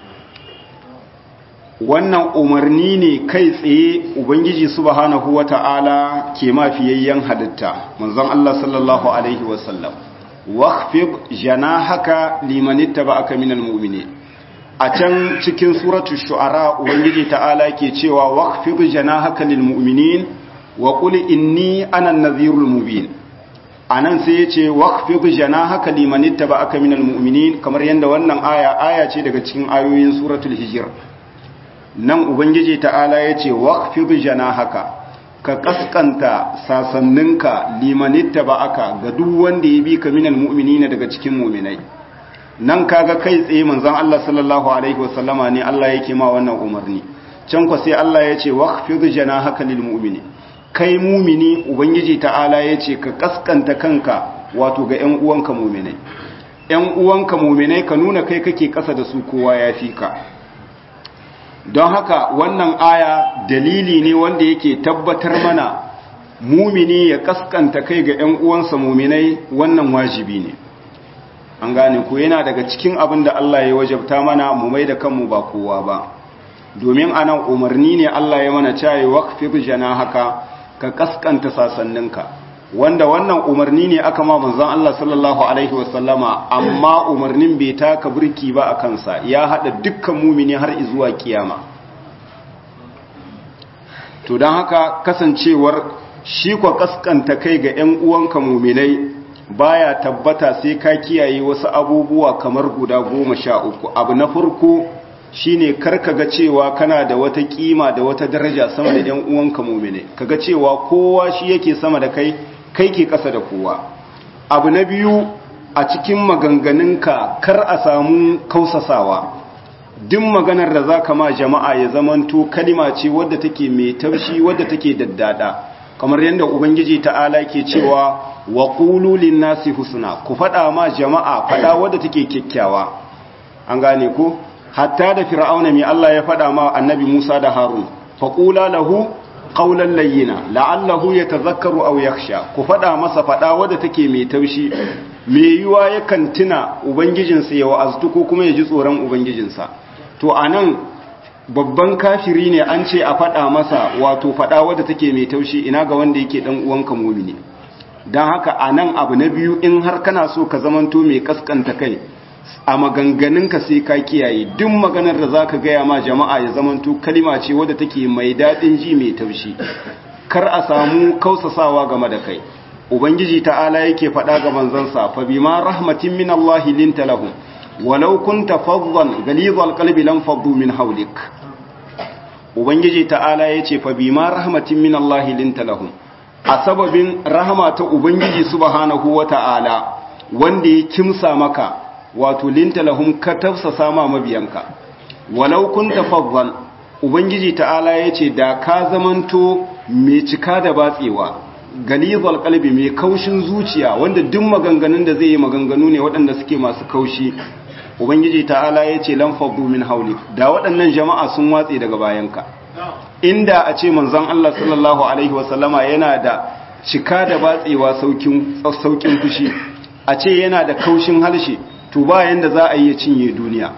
wannan umarni ne kai tsaye ubangiji subhanahu wata'ala ke mafiyayyen halitta manzon Allah sallallahu alaihi wasallam waqfid janahaka liman ittaba'aka minal mu'minin a can cikin suratu shu'ara ubangiji ta'ala ke cewa waqfid janahaka lil mu'minin wa qul inni ana an-nadhirul mubin anan sai yace waqfid janahaka liman ittaba'aka minal mu'minin kamar yanda wannan aya aya ce daga cikin ayoyin suratul hijr nan ubangiji ta'ala yace waqfid janahaka ka kaskanta sasanninka liman ittaba'aka ga duk wanda ya bi ka minal mu'minina daga cikin mu'minai nan kaga kai tsaye manzon Allah sallallahu alaihi wasallama ne Allah yake ma wannan umarni can ko sai Allah ya ce waqfid janahaka lil mu'mini kai mu'mini ubangiji ta'ala ya ce ka kaskanta kanka wato ga ƴan uwanka mu'minai ƴan uwanka mu'minai ka nuna kai kake kasa da su kowa ya fi ka don haka wannan aya dalili ne wanda yake tabbatar mana mumini ya kaskanta kai ga ƴan uwansa mu'minai wannan wajibi ne an gane ko yana daga cikin abin da Allah ya wajabta mana mu mai da kanmu ba kowa ba domin anan umarni ne Allah ya mana cewa waqfid haka ka kaskanta sasanninka wanda wannan umarni ne aka ma manzon Allah sallallahu alaihi wasallama amma umarnin bai taka burki ba a kansa ya hada dukkan mumini har zuwa kiyama to don haka kasancewar shi kwa kaskanta kai ga 'yan uwanka muminai baya tabbata sai ka kiyaye wasu abubuwa kamar guda goma sha uku abu na farko shine karka ga cewa kana da wata kima da wata daraja sama da yan uwanka mumine kaga cewa kowa shi yake sama da kai kai ke kasa da kowa abu na biyu a cikin maganganunka kar a samu kausasawa duk maganar da zaka ma jama'a ya zamanto kalima ce wadda take mai taushi wadda take daddada kamar yadda ubangiji ta'ala ke cewa wa qulu lin-nasi husna ku fada ma jama'a fada wadda take kyakkyawa an gane ku hatta da fir'auna mai Allah ya fada ma annabi Musa da Harun faqula lahu qawlan layyina la'allahu yatadhakkaru aw yakhsha ku fada masa fada wadda take mai taushi mai yiwa yakan tuna ubangijinsa ya wa'aztu ko kuma ya ji tsoron ubangijinsa to anan babban kafiri ne an ce a faɗa masa wato faɗa wadda take mai taushi ina ga wanda yake ɗan uwanka mumini don haka a nan abu na biyu in har kana so ka zamanto mai kaskanta kai a maganganunka sai ka kiyaye duk maganar da za ka gaya ma jama'a ya zamanto kalima ce wadda take mai daɗin ji mai taushi kar a samu kausasawa game da kai ubangiji ta'ala yake faɗa ga manzansa fa bima rahmatin min Allah linta lahum walau kunta faddan ghalidhal qalbi lam faddu min hawlik ubangiji ta'ala yace fa bima rahmatin min Allah linta lahum a sababin rahama ta ubangiji subhanahu wata'ala wanda ya kimsa maka wato linta lahum ka tafsasa ma mabiyanka walau kunta faddan ubangiji ta'ala yace da ka zamanto mai cika da batsewa galizal kalbi mai kaushin zuciya wanda duk maganganun da zai yi maganganu ne waɗanda suke masu kaushi ubangiji ta'ala ya ce lan faddu min haulik da waɗannan jama'a sun watse daga bayanka inda a ce manzon Allah sallallahu alaihi wasallama yana da cika da batsewa saukin saukin fushi a ce yana da kaushin halshe to ba yanda za a yi ya cinye duniya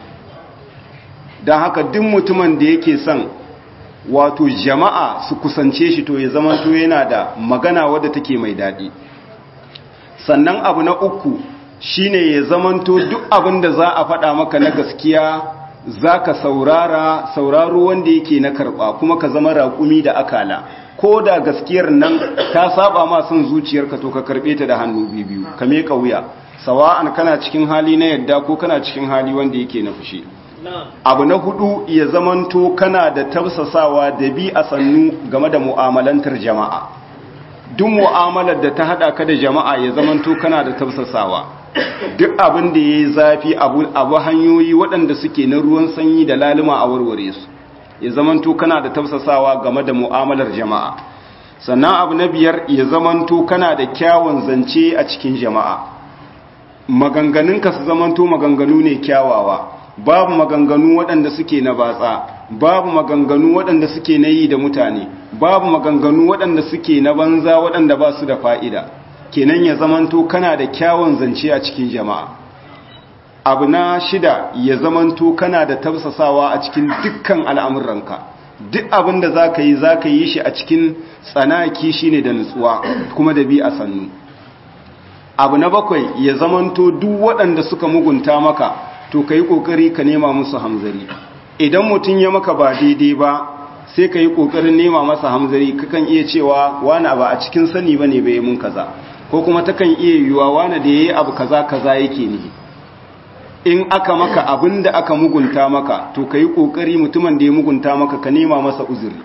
dan haka duk mutumin da yake son wato jama'a su kusance shi to ya zama to yana da magana wadda take mai daɗi sannan abu na uku shine ya zamanto duk abin da za a faɗa maka na gaskiya za ka saurara sauraro wanda yake na karɓa kuma ka zama raƙumi da akala ko da gaskiyar nan ta saba ma son zuciyarka to ka karɓe ta da hannu biyu ka meka wuya sawa'an kana cikin hali na yadda ko kana cikin hali wanda yake na fushi abu na hudu ya zamanto kana da tafsasawa da bi a sannu game da mu'amalantar jama'a duk mu'amalar da ta hada ka da jama'a ya zamanto kana da tafsasawa duk abin da yayi zafi abu abu hanyoyi waɗanda suke na ruwan sanyi da laluma a warware su ya zamanto kana da tafsasawa game da mu'amalar jama'a sannan abu na biyar ya zamanto kana da kyawun zance a cikin jama'a maganganunka su zamanto maganganu ne kyawawa babu maganganu waɗanda suke na batsa babu maganganu waɗanda suke na yi da mutane babu maganganu waɗanda suke na banza waɗanda ba su da fa'ida kenan ya zamanto kana da kyawun zance a cikin jama'a abu na shida ya zamanto kana da tafsasawa a cikin dukkan al'amuranka duk abin da za ka yi za ka yi shi a cikin tsanaki shi ne da nutsuwa kuma da bi a sannu abu na bakwai ya zamanto duk waɗanda suka mugunta maka to ka yi ƙoƙari ka nema musu hamzari idan mutum ya maka ba daidai ba sai ka yi ƙoƙarin nema masa hamzari kakan iya cewa wani abu a cikin sani ba ne bai mun kaza ko kuma takan iya yiwuwa wani da ya yi abu kaza kaza yake ne in aka maka abin da aka mugunta maka to ka yi ƙoƙari mutumin da ya mugunta maka ka nema masa uzuri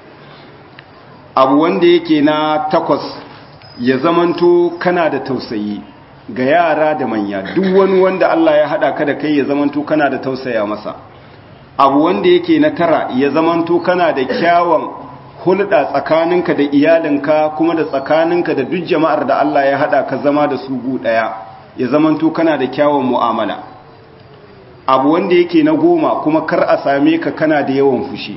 abu wanda yake na takwas ya zamanto kana da tausayi ga yara da manya duk wani wanda Allah ya haɗa ka da kai ya zamanto kana da tausaya masa abu wanda yake na tara ya zamanto kana da kyawun hulɗa tsakaninka da iyalinka kuma da tsakaninka da duk jama'ar da Allah ya haɗa ka zama da su gu ɗaya ya zamanto kana da kyawun mu'amala abu wanda yake na goma kuma kar a same ka kana da yawan fushi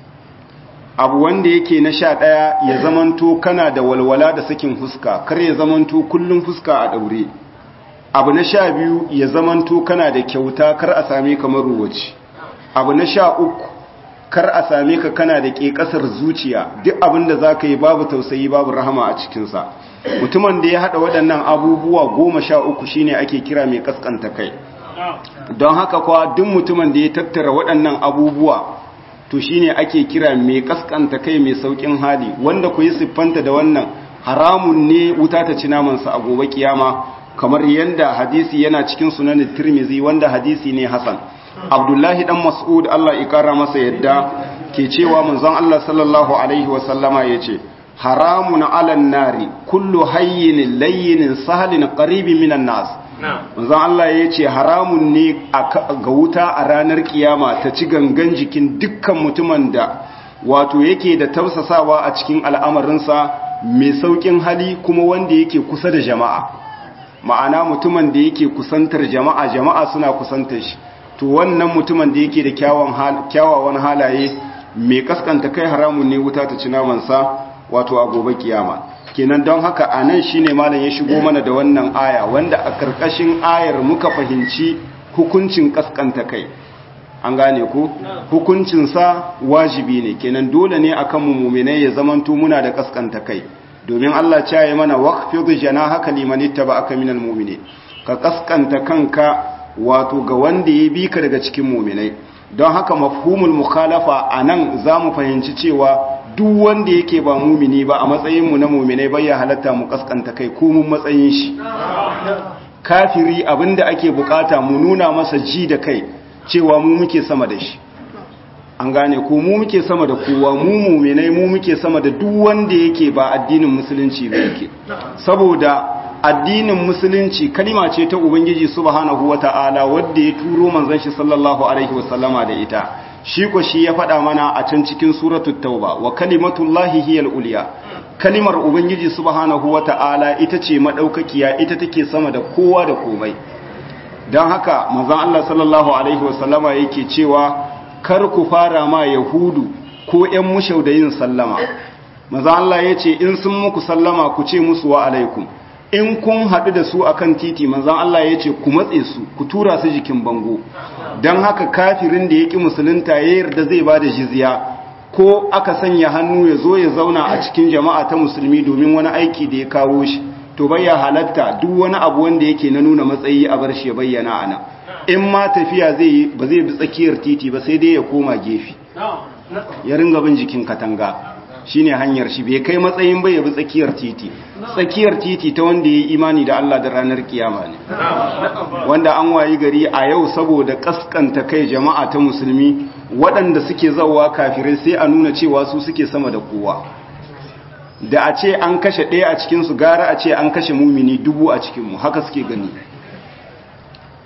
abu wanda yake na sha ɗaya ya zamanto kana da walwala da sakin fuska kar ya zamanto kullum fuska a ɗaure abu na sha biyu ya zamanto kana da kyauta kar a same ka maruwaci abu na sha uku kar a same ka kana da ƙeƙasar zuciya duk abin da za ka yi babu tausayi babu rahama a cikinsa mutumin da ya haɗa waɗannan abubuwa goma sha uku shine ake kira mai ƙasƙanta kai don haka kuwa duk mutumin da ya tattara waɗannan abubuwa to shine ake kira mai ƙasƙanta kai mai sauƙin hali wanda ku yi siffanta da wannan haramun ne wuta ta ci namansa a gobe kiyama kamar yadda hadisi yana cikin sunan tirmizi wanda hadisi ne hasan abdullahi dan mas'ud Allah ya kara masa yadda ke cewa manzon Allah sallallahu alaihi wa sallama yace haramun alan nari kullu hayyin layyin sahlin qaribin minan nas manzon Allah yace haramun ne ga wuta a ranar kiyama ta ci gangan jikin dukkan mutumin da wato yake da tausasawa a cikin al'amarinsa mai saukin hali kuma wanda yake kusa da jama'a ma'ana mutumin da yake kusantar jama'a jama'a suna kusantar shi to wannan mutumin da yake da kyawawan halaye mai kaskanta kai haramun ne wuta ta ci namansa wato a gobe kiyama kenan don haka a nan shi ne malam ya shigo mana da wannan aya wanda a karkashin ayar muka fahimci hukuncin kaskanta kai an gane ku hukuncinsa wajibi ne kenan dole ne akan mu muminai ya zamanto muna da kaskanta kai domin Allah ya yi mana waqfid janahaka liman ittaba'aka minal mu'minin ka kaskanta kanka wato ga wanda ya bi ka daga cikin muminai don haka mafhumul mukhalafa anan zamu fahimci cewa duk wanda yake ba mumini ba a matsayin mu na muminai bai ya halatta mu kaskanta kai ko mun matsayin shi kafiri abinda ake bukata mu nuna masa ji da kai cewa mu muke sama da shi an gane ko mu muke sama da kowa mu muminai mu muke sama da duk wanda yake ba addinin musulunci ba yake saboda addinin musulunci kalima ce ta ubangiji subhanahu wata'ala wanda ya turo manzon shi sallallahu alaihi wasallama da ita shi ko shi ya faɗa mana a can cikin suratul tauba wa kalimatullahi hiyal ulya kalimar ubangiji subhanahu wata'ala ita ce madaukakiya ita take sama da kowa da komai don haka manzon Allah sallallahu alaihi wasallama yake cewa kar ku fara ma yahudu ko ƴan mushau da yin sallama manzon Allah yace in sun muku sallama ku ce musu wa alaikum in kun haɗu da su akan titi manzan Allah ya ce ku matse su ku tura su jikin bango don haka kafirin da ya ƙi musulunta ya yarda zai ba da jizya ko aka sanya hannu ya zo ya zauna a cikin jama'a ta musulmi domin wani aiki da ya kawo shi to bayya halatta duk wani abu wanda yake na nuna matsayi a bar shi ya bayyana ana in ma tafiya zai yi ba zai bi tsakiyar titi ba sai dai ya koma gefe ya ringa bin jikin katanga shine hanyar shi bai kai matsayin bai yabi tsakiyar titi tsakiyar titi ta wanda yayi imani da Allah da ranar kiyama ne wanda an wayi gari a yau saboda kaskanta kai jama'a ta musulmi waɗanda suke zawa kafirai sai a nuna cewa su suke sama da kowa da a ce an kashe ɗaya a cikin su gara a ce an kashe mumini dubu a cikin mu haka suke gani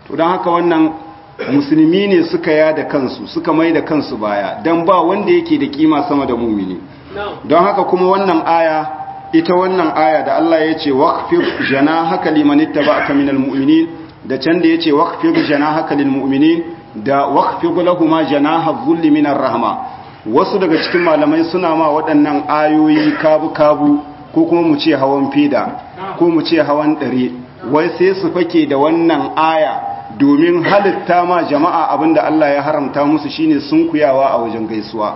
to don haka wannan musulmi ne suka yada kansu suka mai da kansu baya don ba wanda yake da kima sama da mumini don haka kuma wannan aya ita wannan aya da Allah ya ce waqfir janahaka liman ittaba'aka minal mu'minin da can da yace waqfir janahaka lil mu'minin da waqfir lahumu janaha dhulli minar rahma wasu daga cikin malamai suna ma waɗannan ayoyi kabu kabu ko kuma mu ce hawan fida ko mu ce hawan dare wai sai su fake da wannan aya domin halitta ma jama'a abinda Allah ya haramta musu shine sunkuyawa a wajen gaisuwa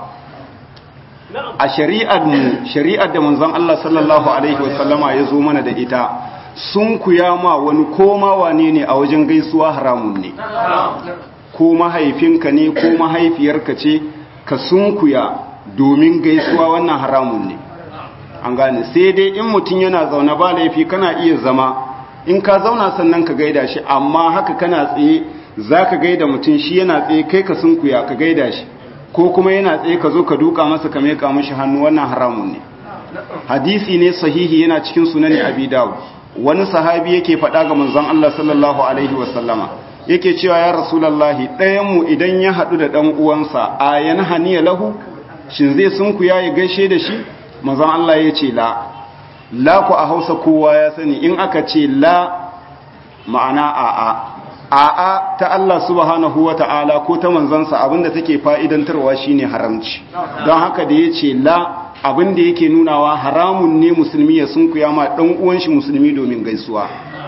a shari'ar mu shari'ar da manzon Allah sallallahu alaihi wasallama ya zo mana da ita sunkuya ma wani koma wane ne a wajen gaisuwa haramun ne ko mahaifinka ne ko mahaifiyarka ce ka sunkuya domin gaisuwa wannan haramun ne an gane sai dai in mutum yana zaune ba laifi kana iya zama in ka zauna sannan ka gaida shi amma haka kana tsaye za ka gaida mutum shi yana tsaye kai ka sunkuya ka gaida shi ko kuma yana tsaye ka zo ka duka masa ka meka mashi hannu wannan haramun ne hadisi ne sahihi yana cikin sunani abi dawud wani sahabi yake faɗa ga manzon Allah sallallahu alaihi wasallama yake cewa ya rasulullahi ɗayan mu idan ya haɗu da ɗan uwansa a yana haniya lahu shin zai sunkuya ya gaishe da shi manzon Allah ya ce la la ku a hausa kowa ya sani in aka ce la ma'ana a'a a'a ta Allah subhanahu wa ta'ala ko ta manzansa abinda take fa'idantarwa shine haramci don haka da ya ce la abinda yake nunawa haramun ne musulmi ya sunkuya ma ɗan uwan shi musulmi domin gaisuwa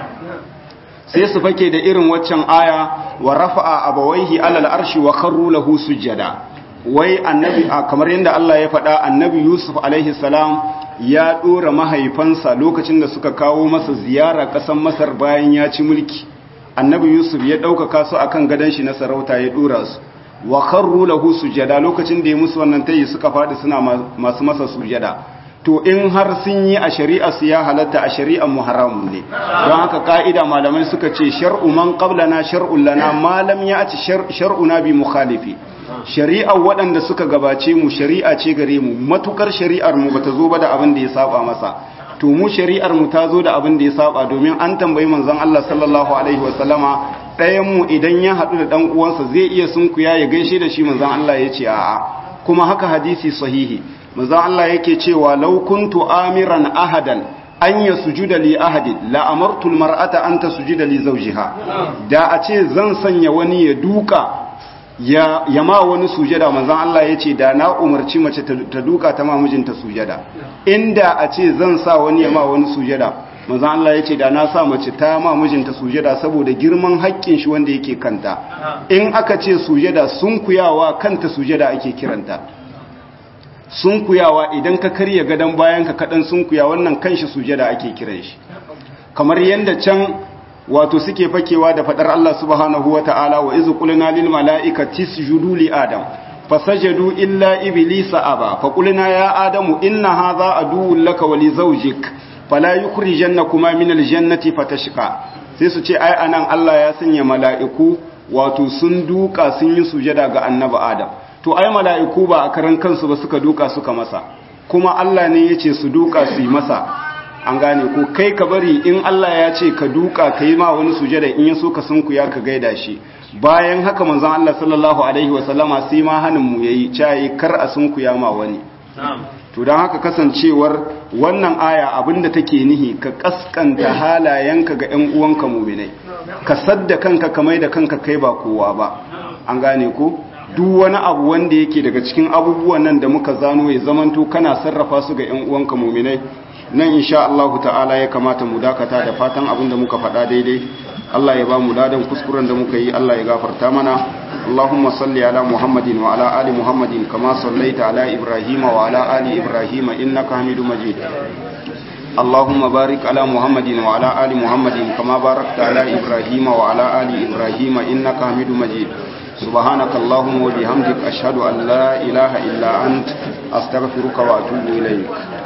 sai su fake da irin waccan aya wa rafa'a abawaihi alal arshi wa kharru lahu sujada wai annabi kamar yadda Allah ya faɗa annabi Yusuf alaihi salam ya ɗora mahaifansa lokacin da suka kawo masa ziyara ƙasar Masar bayan ya ci mulki annabi Yusuf ya ɗaukaka su akan gadon shi na sarauta ya ɗora su wa kharru lahu sujada lokacin da ya musu wannan tayi suka faɗi suna masu masa sujada to in har sun yi a shari'a su ya halatta a shari'ar mu haramun ne don haka ka'ida malamai suka ce shar'u man qablana shar'un lana ma lam ya'ti shar'una bi mukhalifi shari'ar waɗanda suka gabace mu shari'a ce gare mu matukar shari'ar mu bata zo ba da abin da ya saba masa to mu shari'ar mu ta zo da abin da ya saba domin an tambayi manzon Allah sallallahu alaihi wa sallama ɗayan mu idan ya haɗu da ɗan uwansa zai iya sunkuya ya gaishe da shi manzon Allah ya ce a'a kuma haka hadisi sahihi manzon Allah yake cewa law kuntu amiran ahadan an ya sujuda li ahadin la amartu almar'ata an tasjuda li zawjiha da a ce zan sanya wani ya duka ya yama wani sujada manzon Allah yace da na umarci mace ta duka ta ma mijinta sujada inda a ce zan sa wani yama wani sujada manzon Allah yace da na sa mace ta ma mijinta sujada saboda girman haƙƙin shi wanda yake kanta in aka ce sujada sunkuyawa kanta sujada ake kiranta sunkuyawa idan ka karya gadon bayan ka kaɗan sunkuya wannan kanshi sujada ake kiran shi kamar yadda can wato suke fakewa da faɗar Allah subhanahu wa ta'ala wa izu qulna lil mala'ikati isjudu li adam fasajadu illa iblisa aba fa qulna ya adamu inna hadha aduwwun laka wa li zawjik fala yukhrijannakuma min al jannati fatashqa sai su ce ai anan Allah ya sanya mala'iku wato sun duka sun yi sujada ga annabi adam to ai mala'iku ba a karan kansu ba suka duka suka masa kuma Allah ne ya ce su duka su yi masa an gane ko kai ka bari in Allah ya ce ka duka ka yi ma wani sujada in ya so ka sunku ya ka gaida shi bayan haka manzon Allah sallallahu alaihi wa sallama sai ma hanin mu yayi cayi kar a sunku ya ma wani to dan haka kasancewar wannan aya abinda take nihi ka kaskanta halayenka ga ƴan uwanka mu'minai ka sadda kanka ka mai da kanka kai ba kowa ba an gane ko duk wani abu wanda yake daga cikin abubuwan nan da muka zano ya zamanto kana sarrafa su ga ƴan uwanka mu'minai nan insha Allah ta'ala ya kamata mu dakata da fatan abin da muka faɗa daidai Allah ya ba mu ladan kuskuren da muka yi Allah ya gafarta mana Allahumma salli ala Muhammadin wa ala ali Muhammadin kama sallaita ala Ibrahim wa ala ali Ibrahim innaka Hamidum Majid اللهم بارك على محمد وعلى آل محمد كما باركت على إبراهيم وعلى آل إبراهيم إنك حميد مجيد سبحانك اللهم وبحمدك أشهد أن لا إله إلا أنت أستغفرك وأتوب إليك